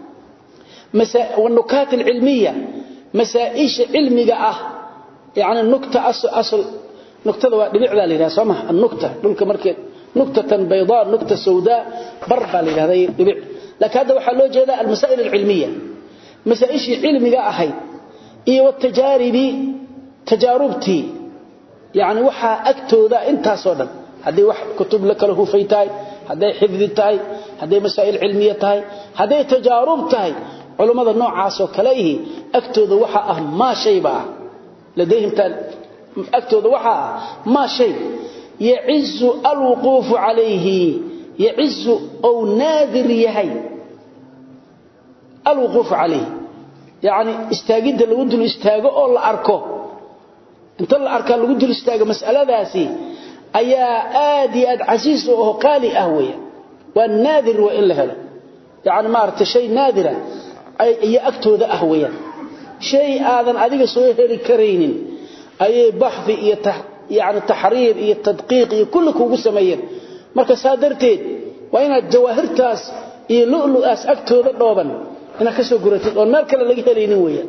مسا والنكات العلميه مسائش علميه اه يعني النكته اصل اصل نكته دبيعدا ليها سمح النكته دولك markii نكته بيضاء نكته سوداء بربا ليها دبيع لكن هذا waxa loo jeeda المسائل العلميه مسائش علميه ahay iyo watajaaribi tajarubti يعني waxa agtooda intaas oo dhan hadii wax kutub la kala hufaytay haday xifdi tahay haday masaa'il cilmiye tahay haday tajaarub tahay culimada noocaas oo kale ihi agtooda waxa ah ma shay ba ladayhim tan agtooda waxa ah ma shay ya'izzu alwuquf alayhi ya'izzu aw nadir yahay alwuquf alayhi yani istaagida lagu dul istaago oo la arko inta la arka lagu dul istaago mas'aladaasi ayaa aad iyo aad casiis oo qaali ah weeyaan waa naadir waa in la helo yaani maarta shay naadira iyo agtooda ah weeyaan shay aadan adiga soo heli karaynin ayay baxthi iyo yani taxriir iyo tadqiiq iyo kulli kuugu sameeyeen marka saa darteed waa inaad jawaahirtaas iyo lu'lu'aas agtooda dhooban inaad ka soo guratid oon meel kale laga helaynin weeyaan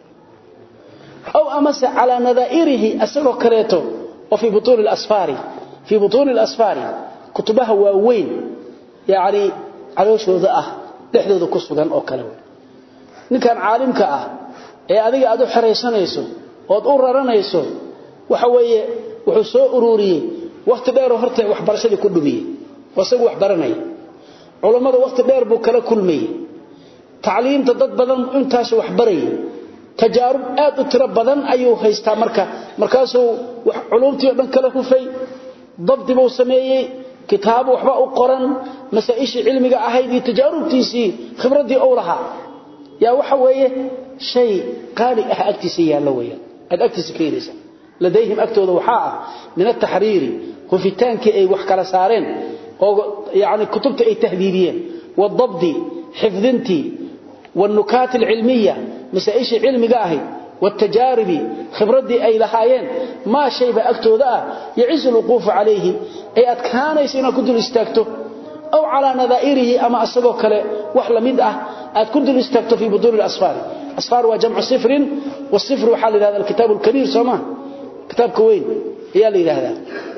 aw amase calaa nadaa'irihi asagoo kaleeto oo fii butuuni lasfaari fii butuuni alasfaari kutubaha waaweyn yacni calooshooda ah dhexdooda ku sugan oo kale wey ninkan caalimka ah ee adiga aad u xeraysanayso ood u raranayso waxa weeye wuxuu soo ururiyey wakhti dheeroo horta waxbarashadii ku dhumiyey oo isagu wax baranaya culammada wakhti dheer buu kala kulmayey tacliimta dad badan intaasu wax barayay tajaarub aad u tiro badan ayuu haystaa marka markaasuu culumtii o dhan kala hufay dabdi buu sameeyey kitaabo waxba u qoran masaa-ishii cilmiga ahayd iyo tajaarubtiisii khibraddii ou lahaa yaa waxa weeye shay qaali ah agtiisa yaallo weyaan aad agtiisa ka helaysa ladayhim agtooda waxaa ah min ataxriiri hufitaankii ay wax kala saareen oo yani kutubta ay tahdiidiyeen wadabdi xifdintii wاnukaat اlcilmiya masaaishii cilmiga ahayd wاtajaaribi khibradii ay lahaayeen maa shayba agtooda ah yacizu lwuquufu calayhi ay adkaanaysa inaad ku dul istaagto aw calaa nadaa'irihi ama asagoo kale wax la mid ah aad ku dul istaagto fii butuuni اlasfaari asfaar waa jamcu sifrin wasifr waxaa la yidhahda alkitaab اlkabiir soo maa kitaabka weyn ayaa la yidhaahdaa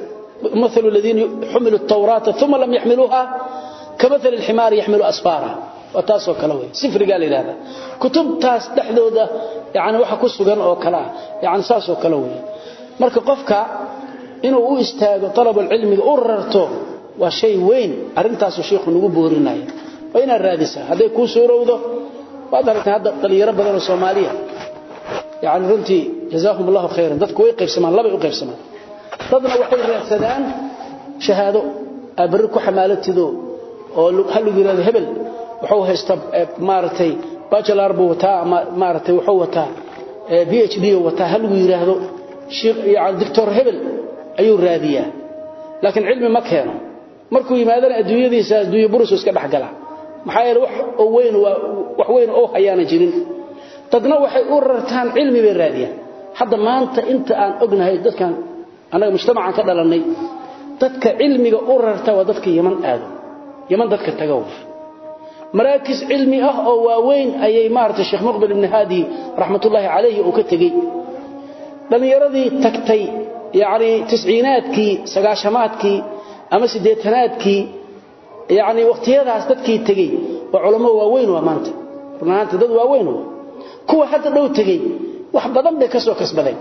مثل الذين حملوا التوراة ثم لم يحملوها كمثل الحمار يحمل أسفارا وتاسو كلوي سفر قال لي هذا كتب تاس دحدوده يعني waxa ku sugan oo kala yani saaso kala weey marka qofka inuu u istaago talab cilmiga u rarto waa shay weyn arintaas sheekhu nagu boorinay waa ina raadisa haday ku suurowdo waad aragtay hadda dhalinyaro badan oo Soomaaliya yani runtii jazaahum Allahu khayran dadku way qaybsamaan laba u qaybsamaan dadna waxay raadsadaan shahaado abri ku xamaalatido oo hal yiraahdo hebel wuxuu haystaa maartay bachelor buu wataa ama maartay wuxuu wataa PhD wataa hal yiraahdo sheekh yaani doctor hebel ayuu raadiyaa laakiin cilmi ma keeno markuu yimaadana adduunyadiisa adduunyo burus iska dhaxgala maxaa yeelay wax oo weyn waa wax weyn oo hayaana jirin dadna waxay u rartaan cilmi bay raadiyaan hadda maanta inta aan ognahay dadkan anaga mujtamacan ka dhalanay dadka cilmiga u rarta waa dadka yaman aado yaman dadka tagow maraakis cilmi ah oo waaweyn ayay maartay sheekh muqbil ibn hadi rahmatullahi alayhi oo ka tagay dhalinyaradii tagtay yaani tisciinaadkii sagaashamaadkii ama sideetanaadkii yaani waqtiyadaas dadkii tagay waa culimo waaweyn waa maanta runaanta dad waaweyn kuwa hadda dhow tagay wax badan bay ka soo kasbadeen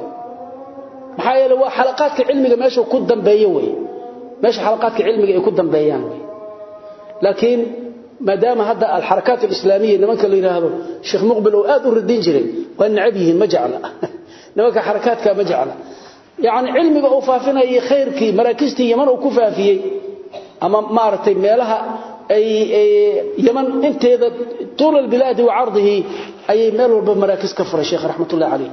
maxaa yeelay waa xalaqaadka cilmiga meesha ku dambeeyo way meesha xalaqaadka cilmiga ay ku dambeeyaan way laakiin maadaama hadda alxarakaat alislaamiya nimanka la yiraahdo sheekh muqbil oo aad u radin jiray waa nacab yihiin ma jecla nimanka xarakaadka ma jecla yaani cilmiga uu faafinayay khayrkii maraakistii yaman uu ku faafiyay ama maartay meelaha ay yaman inteeda طول البلاد وعرضه أي مال والبا مراكز كفر الشيخ رحمة الله عليه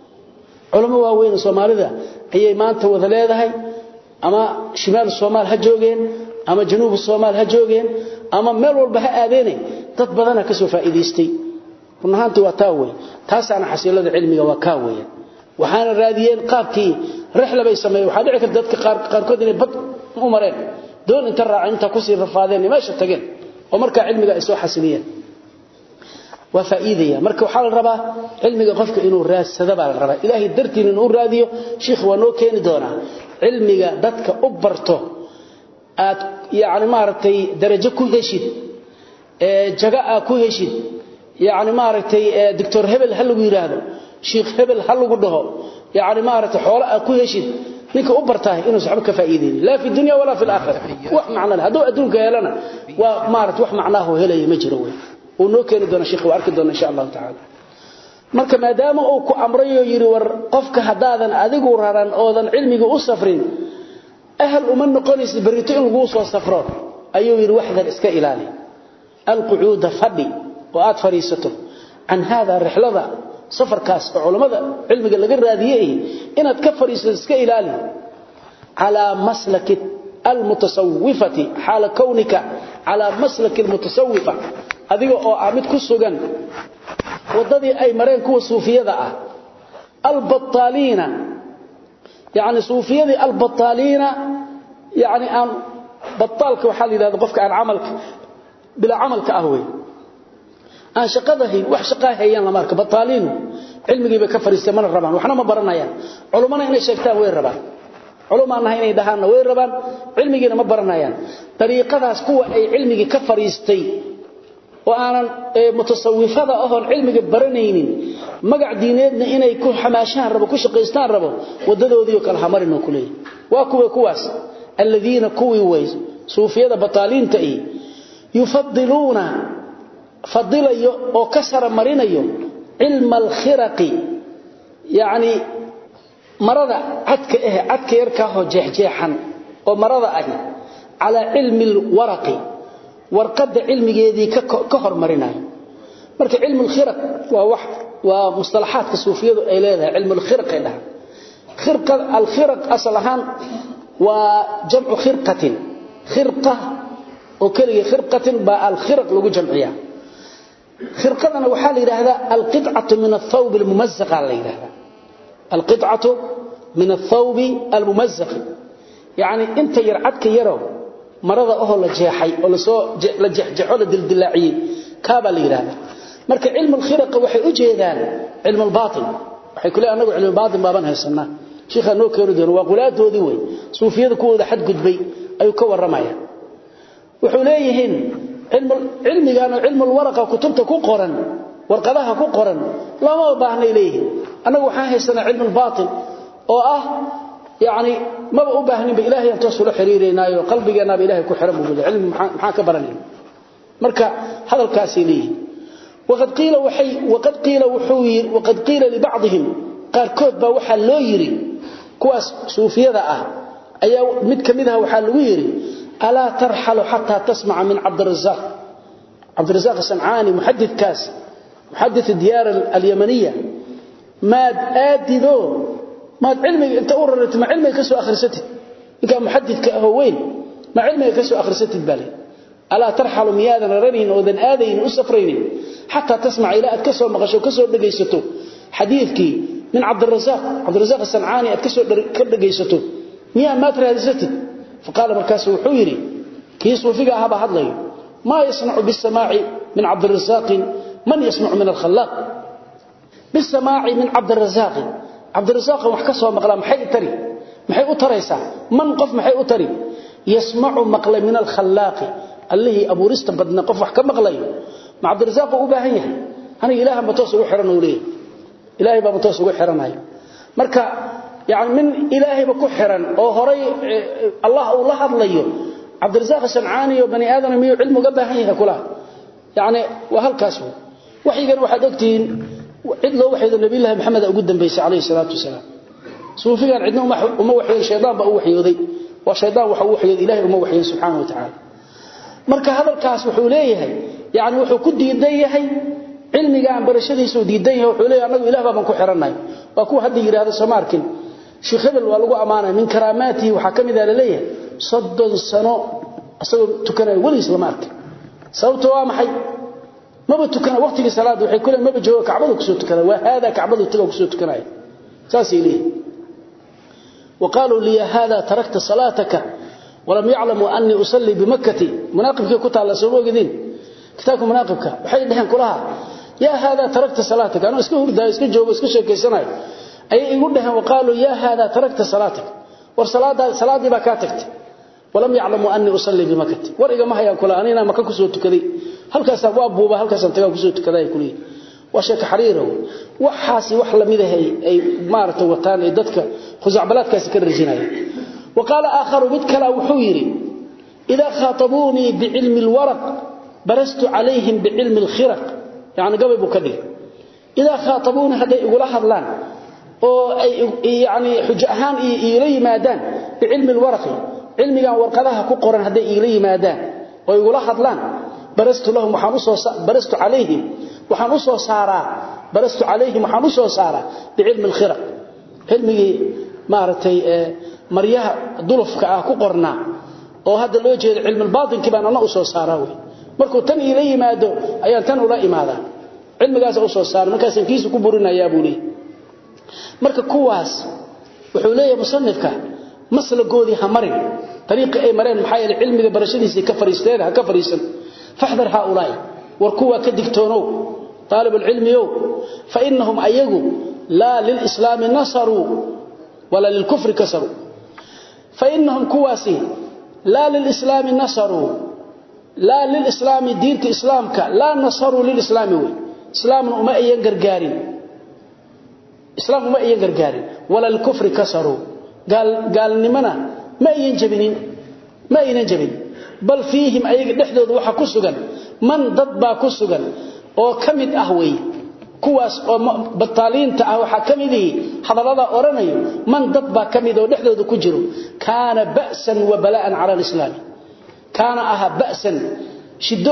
علماء واوين Soomaalida ayay maanta wada leedahay ama shimaal Soomaal ha joogeen ama januub Soomaal ha joogeen ama meel walba ha aadeen dad badan ka soo faa'iideystay runaantii waa taaway taas ana xasiilada cilmiga waa ka weeyaan waxaana raadiyeen qaabkii rixla bay sameeyay waxa dhici karta dadka qaar qaarkood inay bad u mareen doon inta raacinta ku sii rafaadeen meesha tageen oo marka cilmiga ay soo xasiliyeen وفائدية marka waxa la rabaa cilmiga qofka inuu raadsado baa la rabaa ilaahi dartiin inuu raadiyo sheekh waa noo keeni doona cilmiga dadka u barto aad yaani maartay darajo ku heshid ee jaga ku heshid yaani maartay doctor hebel hal lagu yiraahdo sheekh hebel hal lagu dhaho yaani maartay xoolo ku heshid ninka u bartaa inuu saxba ka faa'iideeyo la fi dunya wala fi aakhirah wax macna hadu adduunka helana waa maartay wax macnaahu helay ma jiro way uu noo keeni doona sheekhu arki doona insha Allah taala marka maadaama uu ku amrayo yiri war qofka hadaadan adigu raran oodan cilmiga u safrin ahl uma noqonaysid barito in lagu soo safro ayuu yiri waxdan iska ilaali alquud fadi oo aad fariisato an hada rihlada safarkaas culimada cilmiga laga raadiyay inaad ka fariisato iska ilaali ala maslak المتصوفة حال كونك على مسلك المتصوفة adiga oo ah mid ku sugan wadadii ay mareen kuwa suufiyada ah albattaliina yani suufiyadii albattaliina yani aan bataalka waxaa la yidhahda qofka aan camalka bilaa camalka ah wey aan shaqada hayn wax shaqaa hayaan lama arka bataaliinu cilmigii bay ka fariistay mana rabaan waxna ma baranayaan culumana inay sheegtaan way rabaan culumaan nahay inay dhahaanna way rabaan cilmigiina ma baranayaan dariiqadaas kuwa ay cilmigii ka fariistay oo aanan mutasawifada ahoon cilmiga baranaynin magac diineedna inay ku xamaashaan rabo ku shaqaystaan rabo wadadoodii kala hamarino kuleey waa kuwa kuwaas alladina kuwi way suufiyada bataaliinta ee yufadiluna fadilayo oo ka sara marinayo cilma alkhiraqi yani marada cadka ah cadka yarka oo jeexjeexan oo marada ah ala cilmi alwaraqi warqada cilmigeedii ka hormarinayo marka cilmu alkhiraq waa wax waa mustalahaadka suufiyadu ay leedahay cilmu alkhiraq ay dhahan khirqa alkhiraq aslahan waa jamcu khirqatin khirqa oo kaliya khirqatin ba alkhiraq lagu jamciyaa khirqadana waxaa la yiraahdaa alqit'atu min athawb almumazzaq la yiraahdaa alqit'atu min athawb almumazzaq yani inta yar cadka yaro marada oo la jeexay oo la soo la jeexjeexo la dildilaaciyay kaaba la yiraahdaa marka cilmu alkhiraq waxay u jeedaan cilmu albaatin waxay kule anagu cilmu albaatin baaban haysanaa sheekha noo keeno doono waa qulaadoodii way suufiyada kuwooda xad gudbay ayuu ka waramaya wuxuu leeyihiin cilmigan oo cilmu alwaraqa kutubta ku qoran warqadaha ku qoran lama baahnay leeyihiin anagu waxaan haysanaa cilmu albaatin oo ah yani maba u baahninba ilaahay aan toos ula xiriireynaayo qalbigeennaaba ilahay ku xiran buu cilmi maxaan ka baranayna marka hadalkaasay leeyihiin waqad qiila waxay waqad qiila wuxuu yiri waqad qiila li ba'dihim qaarkood baa waxa loo yiri kuwaas suufiyada ah ayaa mid kamid ah waxa lagu yiri ala tarhalu hatta tasma'a min abd arrazzaq abd arrazzaq sanani muhaddith kaas muhaddith diyar al-yamaniyya ma aadido ما علمي انت اوررت ما علمي كسو اخرستي انك محدث كهوين ما علمي كسو اخرستي بالي الا ترحل ميادا رنين ودن ادين اسفرين حتى تسمع الى ادكسو مقشو كسو دغيستو حديثك من عبد الرزاق عبد الرزاق الصنعاني ادكسو كدغيستو ميا ما ترادستي فقال مركاس وحيري كيس وفيها هبا هدلي ما يصنع بالسماع من عبد الرزاق من يسمع من الخلاق بالسماع من عبد الرزاق عبد الرزاق wax ka soo maqla maxay tari maxay u taraysaa man qof maxay u tari yasma'u maqla min al-khallaq allahi aburista badna qof wax ka maqlay ma عبد الرزاق u baahan yahay aniga ilaaha ma toos ugu xiran oo leeyahay ilaahay baa ma toos ugu xiranayo marka yaani min ilaahay ba ku xiran oo horay allah uu la hadlayo عبد الرزاق sancaani iyo bani aadam miyo cilmu ga baahan yahay kula yaani waa halkaas waxigan waxaad ogtiin cid loo waxyeedo nabi ilaahay maxamed ugu dambeysay kaleey salaatu wasalaam suufigan cidna uma waxyeeyo sheedaan ba u waxyooday waa sheedaan waxa uu waxyeeyo ilaahay uma waxyeeyo subhanahu wa ta'ala marka hadalkaas wuxuu leeyahay yaani wuxuu ku diidan yahay cilmiga aan barashadiisa uu diidan yahay wuxuu leeyahay anagu ilaahay baan ku xiranay waa ku hadda yiraahdo Soomaarkin sheekh hebel waa lagu amaanay min karaamaati waxa kamid ah leeyahay soddon sano asagoo tukanay wali islaam arkin sababtu waa maxay maba tukana waqtiga salaad waxay kula maba jooga kacbada ku soo tukada waa hada kacbada taga ku soo tukanay saasi leey وقالوا لي هذا تركت صلاتك ولم يعلموا اني اصلي بمكه مناقبك كنت على سو اوغدين كتابك مناقبك waxay dhahan kulaha يا هذا تركت صلاتك انا اسكو hurdaa iska joogo iska sheekeysanaay ay igu dhahan وقالوا يا هذا تركت صلاتك war salaada salaadii ba ka tagtay ولم يعلموا اني اصلي بمكه wariga ma hayaan kula anina maka ku soo tukaday halkaas waa buuba halkaas tagaa ku soo tukaday kulii waa sheeka xariiro waxaasi wax lamid ah ay maarto wataan ee dadka khuzacbalaadkaas ka rajinaya وقال آخر بدكلا وحويري إذا خاطبوني بعلم الورق برست عليهم بعلم الخرق يعني قبل بكدي إذا خاطبوني هذا يقول هذلان يعني حجأهان إلي مادان بعلم الورق علمي ورقلها كقرن هذا إلي مادان ويقول هذلان برست لهم وحنصو برست عليهم وحنصو سارا برست عليهم وحنصو سارا بعلم الخرق علمي مارتي maryaha dulufka ah ku qornaa oo hadda loo jeedo cilmi baatinki baan ana u soo saaraa way markuu tan ila yimaado ayaan tan ula imaada cilmigaas u soo saar markaas kiisu ku burinayaa buu leeyahay marka kuwaas wuxuu leeyahay musannifka maslagoodii ha marin طريقه ay mareen maxay yahay cilmiga barashadiisa ka fariisteen ha ka fariisan fahdar haulay war kuwa ka digtoonow طالب العلم يو فانهم ايغو لا للاسلام نصروا ولا للكفر كسروا فانهم كواسي لا للاسلام نصروا لا للاسلام دين اسلامك لا نصروا للاسلام وي اسلام وما ايان غرغارين اسلام وما ايان غرغارين ولا الكفر كسروا قال قال نمنا ma ayan jabinin ma aynan jabin bal fiihim ayaga dhexdooda waxa ku sugan man dad baa ku sugan oo kamid ah way kuwaas oo bataaliinta ah waxa kamid ah hadalada oranayo man dad baa kamid oo dhexdooda ku jiro kaana ba'san wa bala'an ala alislam kaana aha ba'san shiddo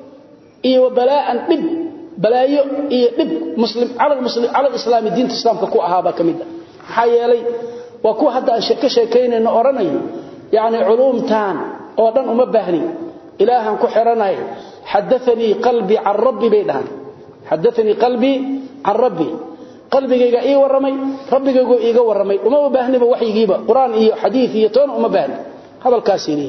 iyo bala'an dib balaayo iyo dib muslim ala muslim ala alislam diinta islaamka ku ahaa baa kamid ah maxaa yeelay waa kuwa hadda aan ka sheekaynayno oranayo yaani culumtaan oo dhan uma baahni ilaahan ku xiranay hadathani qalbi an rabbi baydan hadathani qalbi an rabbi qalbigayga ii waramay rabbigaygu iiga waramay uma baahniba waxyigiiba quraan iyo xadiis iyo toon uma baahni hadalkaasini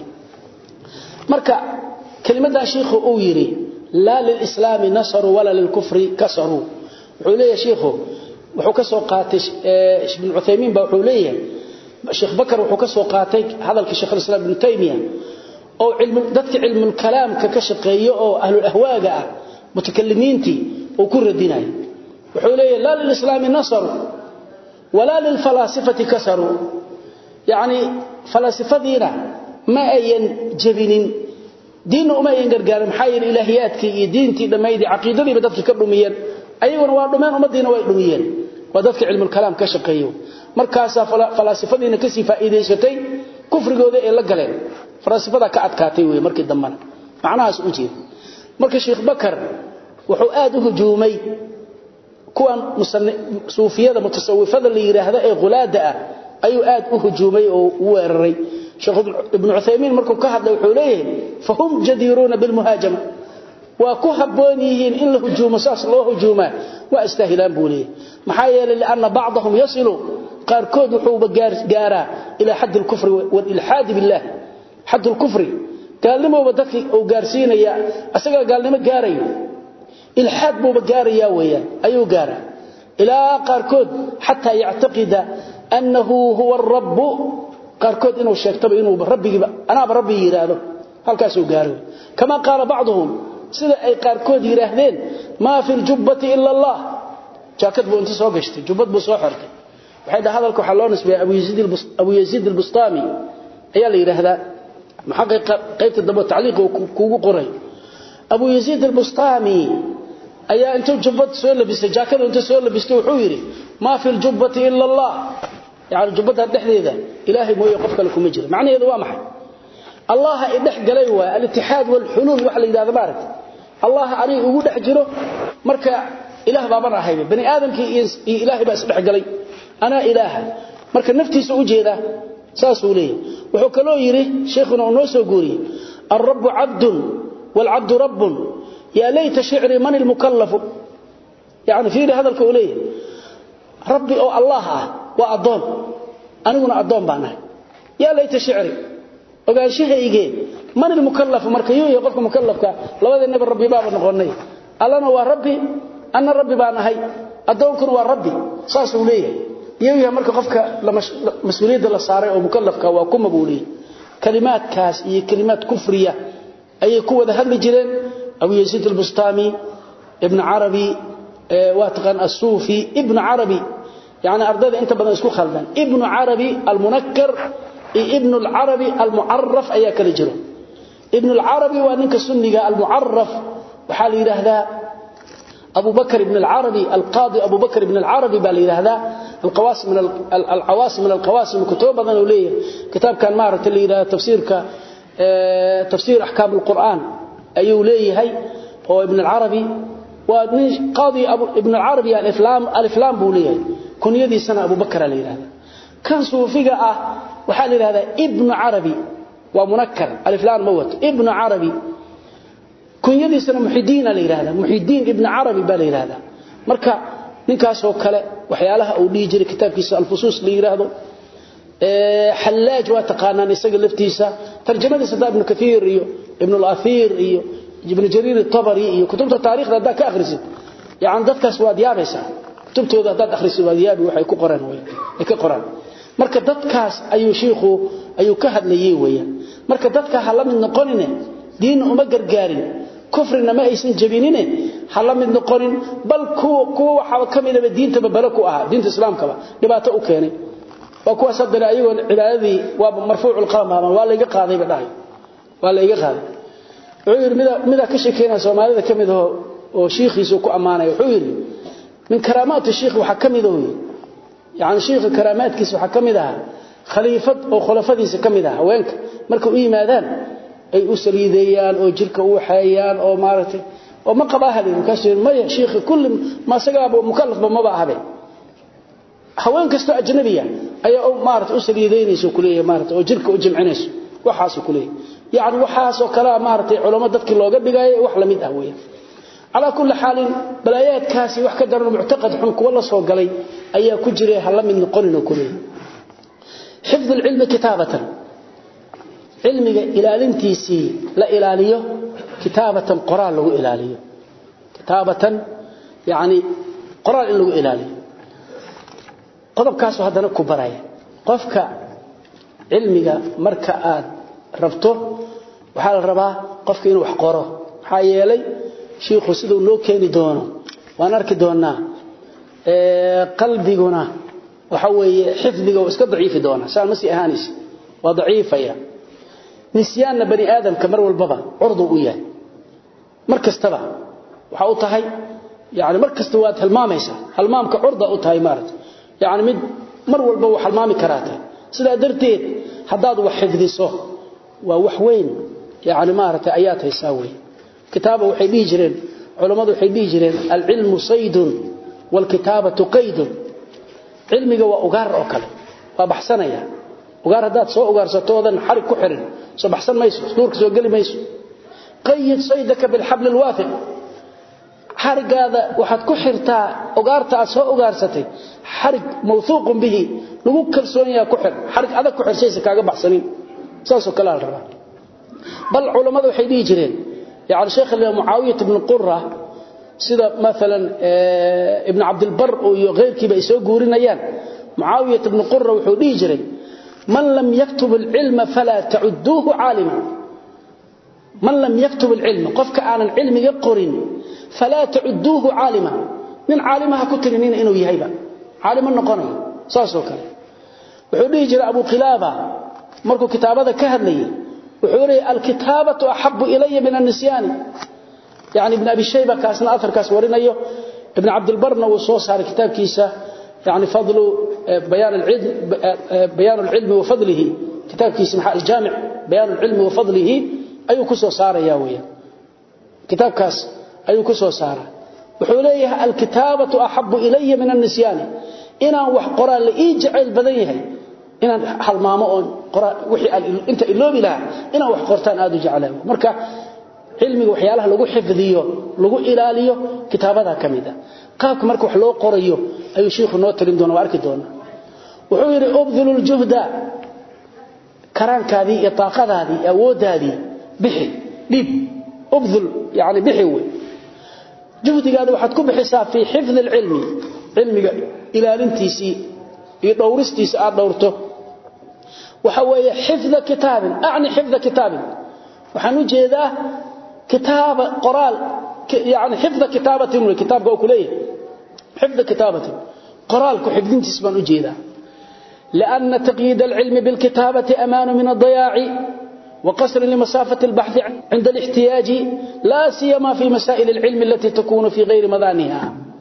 marka kelimada sheekhu uu yiri la lil islam nasru wala lil kufri kasaru wuxuu leeyahay sheekhu wuxuu ka soo qaatay ibn Uthaymeen baa wuxuu leeyahay Sheikh Bakar wuxuu ka soo qaatay hadalka Sheikh Islam Ibn Taymiyyah oo cilmu dadka cilmu kalaamka ka shaqeeyo oo ahlul ahwaaga ah mutakallimiinti oo ku radinay wuxuu leeyahay la lil islam nasr wala lil falasifati kasaru yani falasifadina ma ayan jabinin diin uma ayan gargaarin maxay ilaahiyaadkii iyo diintii dhameeyay aqeedadii dadka ka dhumiyeen ayaguna waa dhumeen ummadiina way dhumiyeen waa dadka cilmu kalaam ka shaqeeyo markaas falaasifadiina ka sii faa'iideysatay kufrigooda ee la galeen falaasifada ka adkaatay way markii dambana macnahaas u jeed marka sheekh bakar wuxuu aad u hujuumay kuwan suufiyada mutasawwifada la yiraahdo ee qulaada ah ayuu aad u hujuumay oo u weeraray sheekh ibn Uthaymeen markuu ka hadlay wuxuu leeyahay fahum jadiruna bil muhajama waa ku haboon yihiin in la hujuumo saas loo hujuuma waa istaahilaan buulii maxaa yeelay laana bacdahum yasilu qaarkood wuxuu gaara ila hadd al-kufr wal ilhad billah hadd al-kufr gaalnimo dadkii uu gaarsiinaya asaga gaalnimo gaarayo ilhad buu gaaraya weeyaan ayuu gaara ila qaarkood hatta yactaqida annahu huwa ar-rabb qaarkood inuu sheegtaba inuu rabbigiba anaaba rabbi yiraahdo halkaas uu gaaro kama qaala bacdhum sida ay qaarkood yiraahdeen ma fi jubbati illa allah jaakad buu inta soo gashtay jubbad buu soo xirtay waxay dhahay hadalku waxa loo nisbeeyay abu yazid abu yazid al-bustami ayaa la yiraahdaa muhaqiq qaybta daba tacliiq kuugu qoray abu yazid al-bustami ayaa inta jubbad soo labisay jaakad inta soo labistay wuxuu yiri ma fi jubbati illa allah yaani jubbada dhexdeeda ilaahay mooyo qof kale kuma jiro macnaheedu waa maxay allah idhex galay waa al-ittihad wal hulul wax la yiraahdo baaragtay allah ari ugu dhex jiro marka ilaah baaban ahay bani aadamkii iyo ilaahay baa isdhex galay ana ilaaha marka naftiisa u jeeda saas uu leeyahay wuxuu kaloo yiri sheekhuna uu soo guuriyay ar-rabb 'abdun wal 'abdu rabbun ya layta shi'ri man al-mukallaf yani fiiri hadalka uu leeyahay rabbi oo allah ah waa adoon aniguna adoon baan ahay ya layta shi'ri ogaanshahayge man al-mukallaf marka yuu qofka mukallafka labadeenaba rabbi baa noqonay allana waa rabbi anna rabbi baan ahay adoonkuna waa rabbi saas uu leeyahay iyaga marka qofka mas'uuliyadda la saaray oo mukallafka waa kuma buulii kalimaadkaas iyo kalimaad kufriya ayay ku wada hadli jireen abu yazid al-bustami ibn arabi wa taqan as-sufi ibn arabi yani ardada inta badan isku khaldan ibn arabi al-munakkar ibn al-arabi al-mu'arraf ayaa kala jiro ibn al-arabi waa ninka sunniga al-mu'arraf waxa la yiraahdaa أبو بكر بن العربي القاضي أبو بكر بن العربي بالي هذا القواسم من العواصم من القواسم كتب بدن وليه كتاب كان مارت اللي إلى تفسير ك تفسير أحكام القرآن أيو ليه هي هو ابن العربي وقاضي أبو ابن العربي الإفلام الإفلام بوليه كن يدي سنة أبو بكر اللي هذا كان صوفيقة أه وحال هذا ابن عربي ومنكر الإفلام موت ابن عربي kunyadiisana muxidiina la yiraahdaa muxidiin ibn arabi baa la yiraahdaa marka ninkaas oo kale waxyaalaha uu dhigi jiray kitaabkiisa al-fusus la yiraahdo ee halaaj waa taqaanaan isaga laftiisa tarjumadiisa ibn kathir iyo ibn al-athir iyo ibn jarir at-tabari iyo kutubta taariikhda hadda ka akhrisid yaan dadkaas waad yaabaysaa kutubtooda hadda akhrisid waad yaabi waxay ku qoran way ay ka qoran marka dadkaas ayuu sheekhu ayuu ka hadlayay weeyaan marka dadka hala mid noqonine diin uma gargaarin kufrina ma aysan jabinine hala mid noqonin bal kuwa kuwa waxa kamidaba diinta bala ku aha diinta islaamka ba dhibaato u keenay waa kuwa sadana ayagoo cibaadadii waa marfuucul qalam ama waa la iga qaaday ba dhahay waa la iga qaaday wuxuu yiri mida mida ka sheekeena Soomaalida kamid ah oo sheekhiisu ku amaanay wuxuu yiri min karaamaat sheekh waxa kamid ah yaani sheekh karaamaadkiisa waxa kamid ah khaliifad oo khulafadiisa kamid ah haweenka marka u yimaadaan ay u saliideeyaan oo jirka u waxayaan oo maaragtay oo ma qaba habeen ka sheekh ma sheekh kulli ma sagaba mukallaf ma ba habe haween kasto ajnabiya ayaa oo maaragtay u saliideynayso kuleeyahay maaragtay oo jirka u jimcinayso waxaas kuleeyahay yaani waxaas oo kala maaragtay culimo dadkii looga dhigay wax la mid ah weeyaan على كل حال بلايات كاسي wax ka daran mu'taqad xun kuwa la soo galay ayaa ku jiray hal mid noqonina kulay حفظ العلم كتابة علمي ilaalintiisi la ilaaliyo كتابة قرآن lagu ilaaliyo كتابة يعني قرآن lagu ilaaliyo qodobkaas hadana ku baraya qofka cilmiga marka aad rabto waxa la rabaa qofka inuu wax qoro waxa yeelay sheekhu sidoo loo keeni doono waan arki doonaa ee qalbiguna waxa weeye xifdiga oo iska daciifi doona saan ma si ahaanis waa daciifaya nisyaana bani aadam kamar walbaba urdu u yahay markastaba waxa uu tahay yaani markasta waad halmaamaysa halmaamka urda u tahay maarad yaani mid mar walba wax halmaami karaata sida darteed hadaad wax xifdiso waa wax weyn yaani maarata ayaad haysaa weey كتابه waxay dhihi jireen culimadu waxay dhihi jireen al-ilmu saydun wal kitabatu qaydun ilmiga waa ugaar oo kale waa baxsanaya ugaar hadaad soo ugaarsatoodan xarig ku xirin soo baxsan mayso duurka soo gali mayso qayd saydaka bil habl al wathiq xarigaada waxaad ku xirtaa ugaarta aad soo ugaarsatay xarig mawthuuq bihi lagu kalsoon yahay ku xir xarig adag ku xirsaysa kaaga baxsanin saasoo kale la rabaa bal culimadu waxay dhihi jireen يعني شيخ معاوية بن قرة سيدا مثلا ابن عبد البر وغير كيبا يسوي قورينيان معاوية بن قرة وحودي جري من لم يكتب العلم فلا تعدوه عالما من لم يكتب العلم قفك آن العلم يقرن فلا تعدوه عالما من عالمها كترنين إنه يهيبا عالما نقني ساسو كله وحودي جري أبو قلابة مركو كتابة كهدلي وحوري الكتابة أحب إلي من النسيان يعني ابن أبي شيبة كاسنا أثر كاس ورينيو ابن عبد البرنا وصوص على كتاب كيسة يعني فضل بيان العلم بيان العلم وفضله كتاب كيسة محا الجامع بيان العلم وفضله أي كسو صار ياوية كتاب كاس أي كسو صار وحوليها الكتابة أحب إلي من النسيان إنا وحقرا لإيجعل بدنيها inaan halmaamo oo wixii inta iloobi laha inaan wax qortaan aad u jecelahay marka cilmiga waxyaalaha lagu xifdiyo lagu ilaaliyo kitaabada kamida qaabka marka wax loo qorayo ayuu sheekhu noo talin doona arki doona wuxuu yiri ubdhulul juhda karaankaadii iyo taaqadaadii awoodaadii bixi dib ubdhul yaani bixi way juhdigaada waxaad ku bixisaa fi xifd ilmi cilmiga ilaalintiisi iyo dhowristiisa aad dhowrto waxa weeye xifda kitaabin aani xifda kitaabin waxaan u jeedaa kitaab qoraal yaani xifda kitaabatin wa kitaabka oo kuleeyahay xifda kitaabatin qoraal ku xifdintiis baan u jeedaa لأن تقييد العلم بالكتابة أمان من الضياع وقصر لمسافة البحث عند الاحتياج لا سيما في مسائل العلم التي تكون في غير مضانها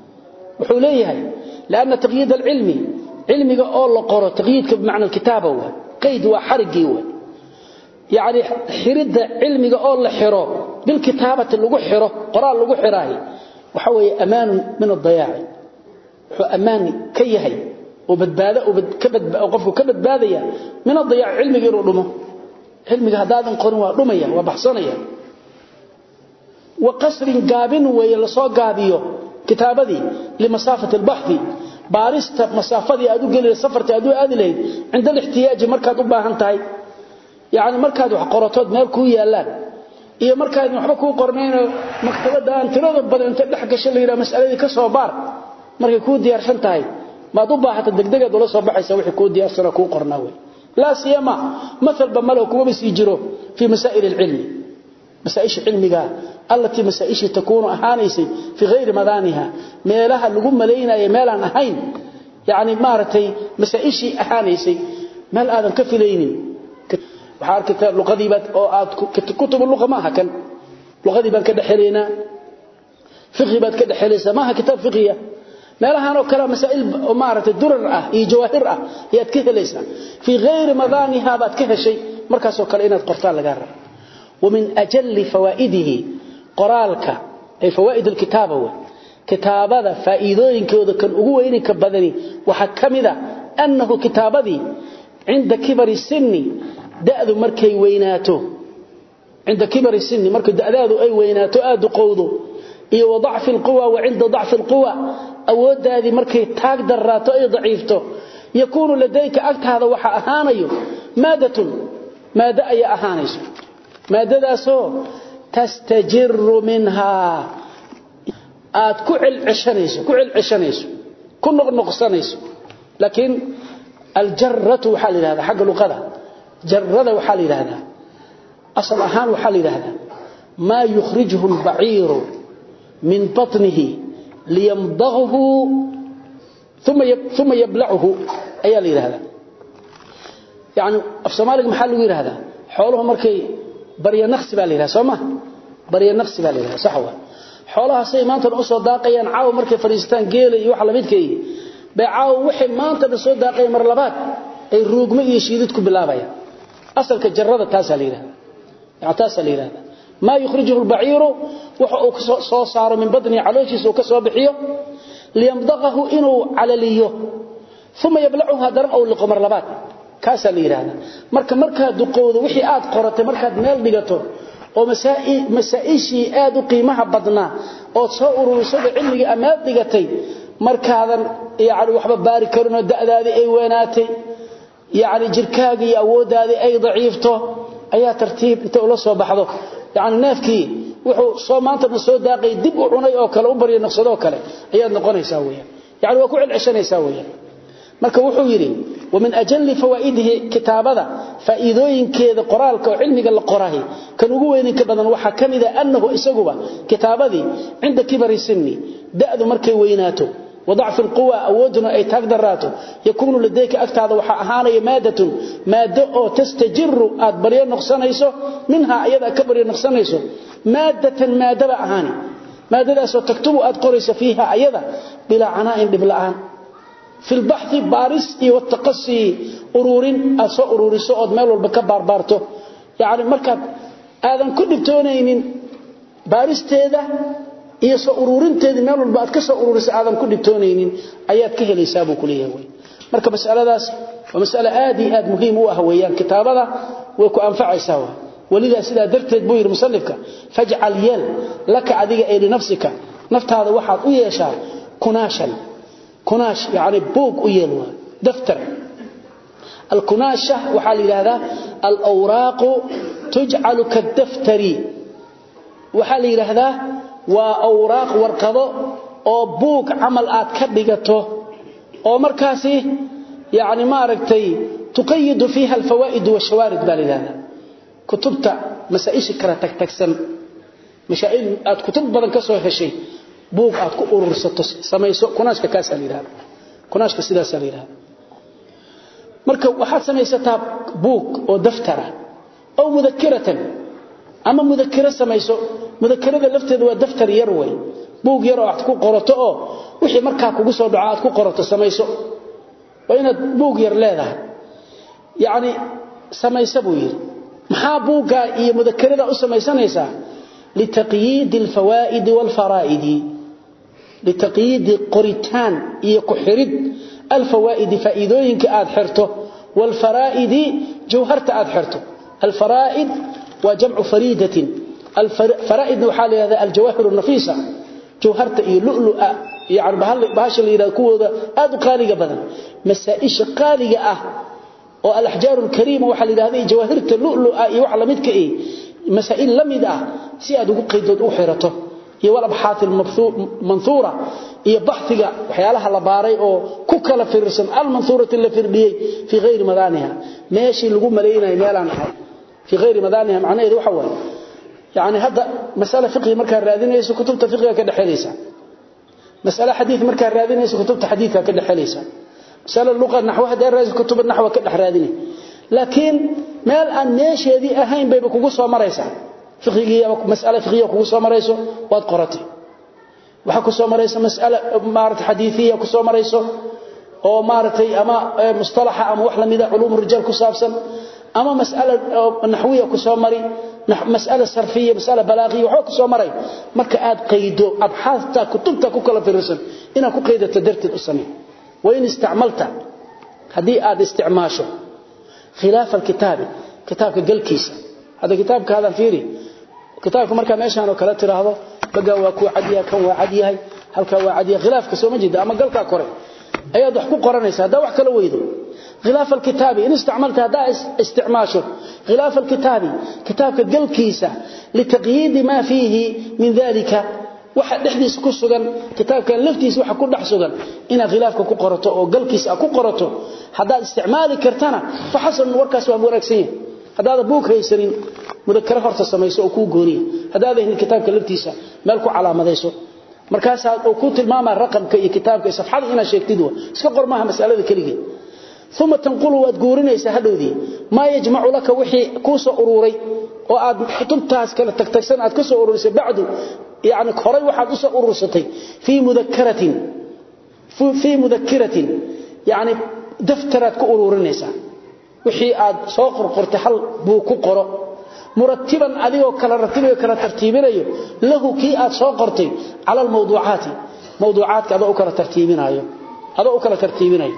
وحوليها لأن تقييد العلم علمiga oo la qoro taqyiidka macna kitaaba waa qayd waa xarigi waa yaani xirida cilmiga oo la xiro bil kitaabati lagu xiro qoraal lagu xiraay waxa weeye amaan min ad-dayaa wuxuu amaan ka yahay oo badbaado oo ka badbaado qofku ka badbaadaya min ad-dayaa cilmiga inuu dhumo cilmiga hadaadan qorin waa dhumaya waa baxsanaya وقصر قابن ويلصو قابيو كتابدي لمسافة البحث بارست مسافة أدو قليل سفرت أدو أدلي عند الاحتياج مركز أباهن تاي يعني مركز وحقرطود مالكو يالان iyo markaad waxba ku qorneen maktabada aan tirada badan inta dhex gashay leeyahay mas'aladii ka soo baar markay ku diyaarsan tahay maad u baahato degdeg ula soo baxaysa wixii ku diyaarsan ku qornaa way la siyama مثل بملو كما بس يجرو في مسائل العلم مسائل علمها التي مسائل تكون اهانيسي في غير مدانها ميلها لغو ملينايه ميلان اهين يعني مارتي مسائل اهانيسي مال ادم كفلينين waxaa arkaytaa luqadii baad oo aad kutub luqa maaha kan luqadii baan ka dhaxeleynaa fiqhi baad ka dhaxelaysaa maaha kitaab fiqhiya meelahan oo kale masaa'il oo maaragtay durar ah iyo jawaahir ah ayaad ka helaysaa fii gayri madaaniha baad ka heshay markaasoo kale inaad qortaan lagaa rabo ومن أجل فوائده قرالك أي فوائد الكتابة كتابة فائدين كوذا كان أقوين كبدني وحكمذا أنه كتابة عند كبر السن da'du markay weynaato inda kibari sinni marka da'daadu ay weynaato aad qowdo iyo wadaf alquwa wa inda daf alquwa awoodaadi markay taag daraato ay daciifto yakunu ladayka agtaada waxa ahaanayo maadatun maada ay ahaanayso maadadaasoo tastajiru minha aad ku cilcishanayso ku cilcishanayso ku noqnoqsanayso laakiin aljarratu waxa la yiraahdaa xagga luqada جرده وحال يراهدا اصل اهان وحال يراهدا ما يخرجه البعير من بطنه ليمضغه ثم ثم يبلعه اي يراهدا يعني في سومالك محل يراهدا xooluhu markay bariya naqsi baa leeyahay sooma bariya naqsi baa leeyahay sax waa xoolaha say maanta u soo daaqayaan caaw markay fariistaan geelay iyo wax la midkay bay caaw wixii maanta soo daaqay mar labaad ay ruugmo iyo shiidid ku bilaabayaan asalka jarrada taasa la yiraahdo yaa taasa la yiraahdo ma yukhrijuhu al-ba'iru waxa uu soo saaro min badni calooshiisa uu ka soo bixiyo liyamdaqahu inuu calaliyo thumma yablacuha daran aw liqmar labaad kaasa la yiraahdo marka marka duqowdo wixii aad qoratay markaad meel dhigato oo masaa'il masaa'ishi aad u qiimaha badna oo soo ururisay cilmiga amaad dhigatay markaadan yaani waxba baari karin oo da'daadi ay weenaatay يعني jirkaaga iyo awoodaadi ay daciifto ayaa tartiib inta ula soo baxdo yani neefkii wuxuu soo maanta soo daaqay dib u cunay oo kale u bariyo naqsado kale ayaad noqonaysaa weeyaan yani waa ku cilcishanaysaa weeyaan marka wuxuu yiri ومن أجل فوائده كتابة فائدوين كذا قرالك وعلمك القراه كان ugu weyn ka badan waxa kamida annahu isaguba kitaabadi عند كبر السن da'du markay weynaato وضعف القوى أودنا أي تقدراته يكون لديك أكتاد وحا أهاني مادة مادة أو تستجر أدبريا نقصانيسو منها أيضا كبريا نقصانيسو مادة مادة أهاني مادة أسو تكتب أدقريس فيها أيضا بلا عناء ببلعان في البحث بارس والتقصي أرور أسو أرور سعود ميل والبكبار بارته يعني مركب هذا كل بتونين بارس تيدا iyo soo ururinteeda meel walba aad ka soo ururiso aadan ku dhibtoonaynin ayaad ka helaysaa buu kuleeyahay marka mas'aladaas waa mas'ala aad iyo aad muhiim u ah weeyaan kitaabada way ku anfacaysaa waa walida sida darteed buu yiri musannifka faj'al yal laka adiga ay nafsika naftaada waxaad u yeeshaa kunaashan kunaash yaani buug u yeel waa daftar الكناشة وحال هذا الأوراق تجعل كالدفتري وحال هذا waa awraaq warqado oo buug amal aad ka dhigato oo markaasi yaani ma aragtay tuqayyid fiha alfawaid wa shawarid balilana kutubta masaa'il kala tag tagsan mashaa'il aad kutub badan ka soo heshay buug aad ku urursato samayso kunaashka kaas aliirada kunaashka sidaas aliirada marka waxaad samaysataa buug oo daftara oo mudakiratan ama mudakira samayso mudakarada lafteedu waa daftar yar way buug yar oo aad ku qorato oo wixii markaa kugu soo dhaco aad ku qorato samayso waa inaad buug yar leedahay yaani samayso buu yiri maxaa buuga iyo mudakarada u samaysanaysaa litaqyid alfawaid walfaraid litaqyid qoritaan iyo ku xirid alfawaid faa'iidooyinka aad xirto walfaraid jawharta aad xirto alfaraid wa jam'u fariidatin الفرائد وحال هذا الجواهر النفيسة جوهرت إيه لؤلؤة يعني بهاش اللي يرى كوة آدو قالقة بدن مسائش قالقة أه والأحجار الكريمة وحال هذه جواهرت اللؤلؤة يوحل مدك إيه مسائل لمد أه سيادو قيدود أحيرته iyo walabxaat manthura iyo baxtiga waxyaalaha la baaray oo ku kala fiirsan al manthurati la firdiyay fi ghayr madaniha meeshii lagu maleeyay meelan ahay fi ghayr madaniha macnaheedu waxa weeye yaani hada mas'ala fiqhi marka raadinayso kutubta fiqhiga ka dhaxelaysa mas'ala hadith marka raadinayso kutubta hadithka ka dhaxelaysa mas'ala luqa nahwa hada raadinayso kutubta nahwa ka dhax raadinay laakiin meel aan meesheedii ahayn bay kugu soo maraysaa fiqigiya mas'ala fiqiya kugu soo marayso waad qoratay waxa ku soo marayso mas'ala maarta xadiisiya ku soo marayso oo maartay ama mustalaha ama wax lamida culum rijal ku saabsan ama mas'ala nahwiya ku soo mari mas'ala sarfiya mas'ala balaghiya waxa ku soo maray marka aad qaydo abxaasta kutubta ku kala fiirsan ina ku qaydato dartid u samee وين استعملت hadii aad isticmaasho khilaaf alkitab kitabka galkiisa hada kitabka hada fiiri kitaabka marka meeshan oo kala tiraahdo baga waa ku cadiya kan waa cadiyahay halka waa cadiya khilaafka soo majida ama galka kore ayaad wax ku qoranaysaa hada wax kala weydo khilaaf alkitabi in isticmaalta hada isticmaasho khilaaf alkitabi kitabka galkiisa litaqyid ma fihi min dhalika waxa dhexdiisa ku sugan kitaabkan laftiisa waxa ku dhex sugan ina khilaafka ku qorato oo galkiisa ku qorato hada isticmaali kartana fa hasan warkaas waa wanaagsan yahay hadaad buug haysanin mudakara horta samayso oo ku gooniyo hadaad ahin kitaabka laftiisa meel ku calaamadayso markaas aad ku tilmaama raqamka iyo kitaabka safxada ina sheegtid waa iska qormaha mas'alada kaligeed thumma tanqulu waad goorinaysa hadhowdi ma yajma'u laka wixii ku soo ururay oo aad kutubtaas kala tagtagsan aad ka soo ururisay bacdu يعني كوري waxaad u soo urursatay fi mudhakkaratin fi mudhakkaratin yani daftarad ku ururinaysa wixii aad soo qorqortay hal buu ku qoro murattiban adigoo kala ratibayo kala tartiibinayo lahu ki aad soo qortay ala mawduucaati mawduucaadka adoo kala tartiibinayo adoo kala tartiibinayo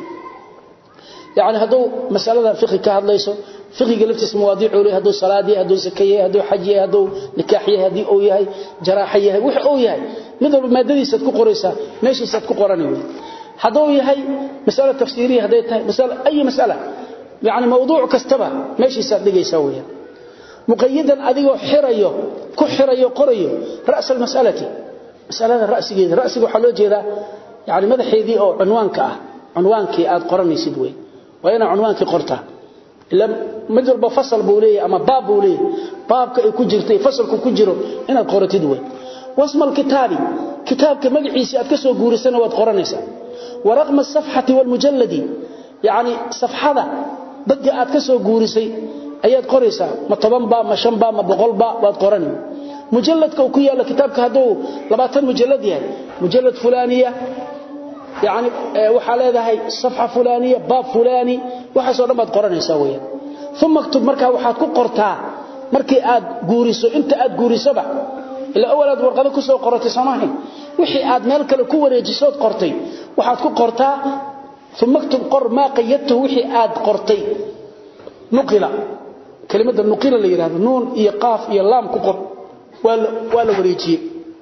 يعني هذو مسألة فقه كهدليسو فقه لفتس مواضيع له هذو صلاه هذو زكيه هذو حج هذو نكاح هذي او يحيى جراح يحيى وخ او يحيى مدب مادadiisa ku qoraysa meeshiisa ku qoranay hadoo yahay mas'ala tafsiiriye haday tahay mas'ala ay mas'ala yaani mawduuc kastaba meeshiisa dhigaysa weeyaan muqayyadan adigoo xirayo ku xirayo qorayo ra's al-mas'alati mas'alada ra'sigeeda ra'siga waxa loo jeedaa yaani madaxeedii oo cinwaanka ah cinwaankii aad qoranaysid weey وين عنوانك قرطه الا مجرب فصل بوليه اما باب بوليه بابك اي كجيرتي فصلك كجيرو ان قرتيد وي واسم الكتاب كتابك مغعيسي اد كسو غوريسنا واد قرانيسا ورقم الصفحه والمجلد يعني صفحه بدي اد كسو غوريسي ayaad qoraysa ma 10 ba ma 5 ba ma 100 ba waad qorani mujalladka ku yaala kitabka haduu 20 mujallad yahay mujallad fulaniya يعني waxa leedahay safha fulaniya baab fulani waxa soo dhamad qoranaysa weeyaan thumma aktub marka waxaad ku qortaa markii aad guuriso inta aad guurisaba ila awalaad warqado ku soo qoratay samahay wixii aad meel kale ku wareejiso qortay waxaad ku qortaa thumma aktub qor ma qayyadtu wixii aad qortay nuqila kalimada nuqila la yiraahdo nuun iyo qaaf iyo laam ku qor wala wala wareejiyay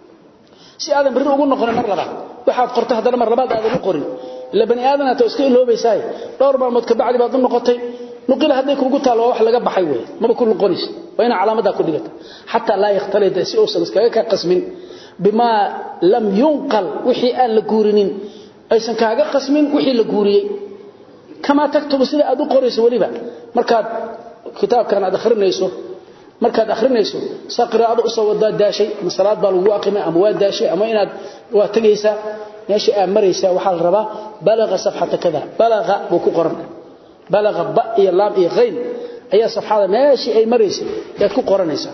si aadan bari ugu noqon mar labaad waxaad qortay hadana mar labaad aad ugu qorin ila bani aadana ta iska iloobaysaa dhowr maalmood ka bacdi baad u noqotay nuqila haday kugu taalo wax laga baxay weey maba ku noqonis waa ina calaamada ku dhigata hatta la yaxtalid si oo iskaga ka qasmin bima lam yunqal wixii aan la guurinin aysan kaaga qasmin wixii la guuriyay kama taktubu sida aad u qorayso waliba markaad kitaabkan aad akhrinayso markaad akhrinayso saqraado u soo wada daashay masalaad baa lagu aqimay ama waa daashay ama inaad waa tagaysa meesha aad maraysa waxa la rabaa balaga safhata kada balaga buu ku qoran balaga ba iyo laam iyo ghayn ayaa safhada meesha ay maraysa aad ku qoranaysa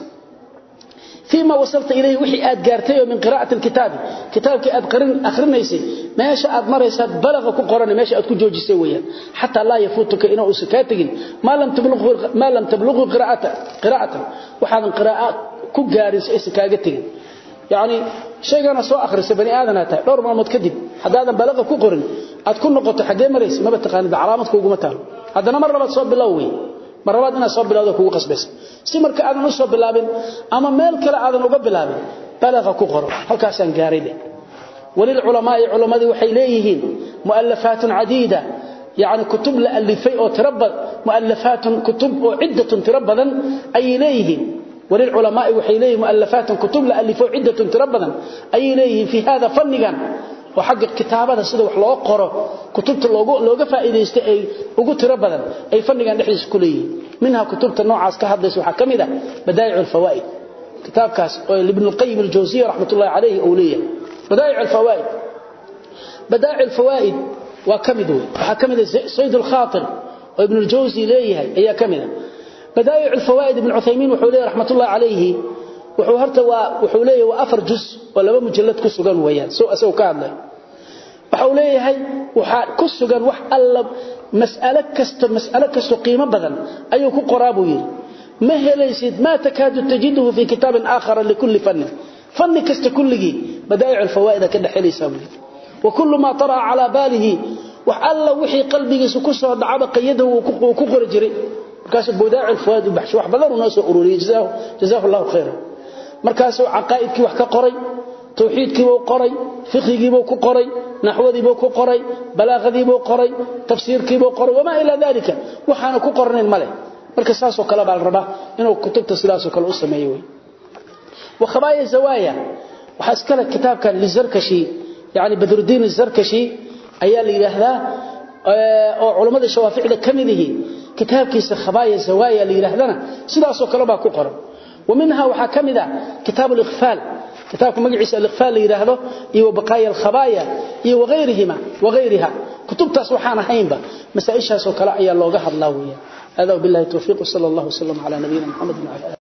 فيما وصلت إليه وحي آد قارتيه من قراءة الكتاب كتابك آد قرن أخرنيسي ماشا آد مريسا بلغ كقرن ماشا آد كجوجي سويا حتى لا يفوتك إنه أسكاتك ما لم تبلغ ما لم تبلغ قراءة قراءة وحاذا قراءة كقارس إسكاقتك يعني شيء أنا سوى أخرس بني آدم هاتا دور ما متكدب حتى هذا بلغ كقرن آد كل نقطة حقين مريس ما بتقاني بعلامتك وقمتها هذا مرة بتصوب بالله marabaad inaad soo bilowdo kugu qasbaysa si marka aadan u soo bilaabin ama meel kale aadan uga bilaabin balagha ku qoro halkaasaan gaaray dheh وللعلماء علماء waxay leeyihiin muallafaat adiida yani kutub la alifay oo tirabad muallafaat kutub oo ciidatun tirabadan ay leeyihiin وللعلماء waxay leeyihiin muallafaat kutub la alifay ciidatun tirabadan ay leeyihiin fi hada fannigan oo xagga kitaabada sida wax loo qoro kutubta loogu looga faa'iideystay ay ugu tirabadan ay fannigan dhexdiisa ku leeyihiin minha kutubta noocaas ka hadlaysa waxa kamida badaa'i'ul fawaa'id kitaabkaas oo ibn al-qayyim al-jawziyya rahmatullahi alayhi oo leeyahay بدائع الفوائد بدائع الفوائد وكمد وحكمد سيد الخاطر وابن الجوزي ليه هي كمده بدائع الفوائد ابن عثيمين وحوليه رحمة الله عليه وحوهرت وحوليه وأفر جزء ولا مجلد كسوغان ويان سوء سوء كان له وحوليه هي كسوغان وح ألا مسألة كست مسألة كست قيمة بدن أيو كقرابه يري ما هليسد ما تكاد تجده في كتاب آخر لكل فن فن كست كله بدائع الفوائد كدحليسا وكل ما طرأ على باله وحalla wixii qalbigiisa ku soo dhacaba qayada uu ku qori jiray markaas bodaac alfawaid bahsh wax badan uu soo ururiyay jazaa jazaa Allah khayran markaas uu aqaaidkii wax ka qoray tawxiidkii uu qoray fiqhigii uu ku qoray naxwadii uu ku qoray balaaghadii uu qoray tafsiirkii uu qoray wama ila dalika waxaana ku qornayn male marka saas oo kala bal raba inuu kutubta sidaas oo kale u sameeyo وخبايا زوايا وحاسكله كتابكان للزركشي يعني بدر الدين الزركشي ayaa la yiraahdaa oo culimada shawaaficda kamidii kitaabkiisa khabaaya zawaaya la yiraahdana sidaas oo kale baa ku qoran ومنها waxa kamida كتاب الاغفال كتابك magaciisa الاغفال la yiraahdo iyo baqaaya الخبايا iyo وغيرهما وغيرها كتبتاس waxaan ahaynba masaa'ishaas oo kale ayaa looga hadlaa weeyaa هذا بالله التوفيق صلى الله وسلم على نبينا محمد وعلى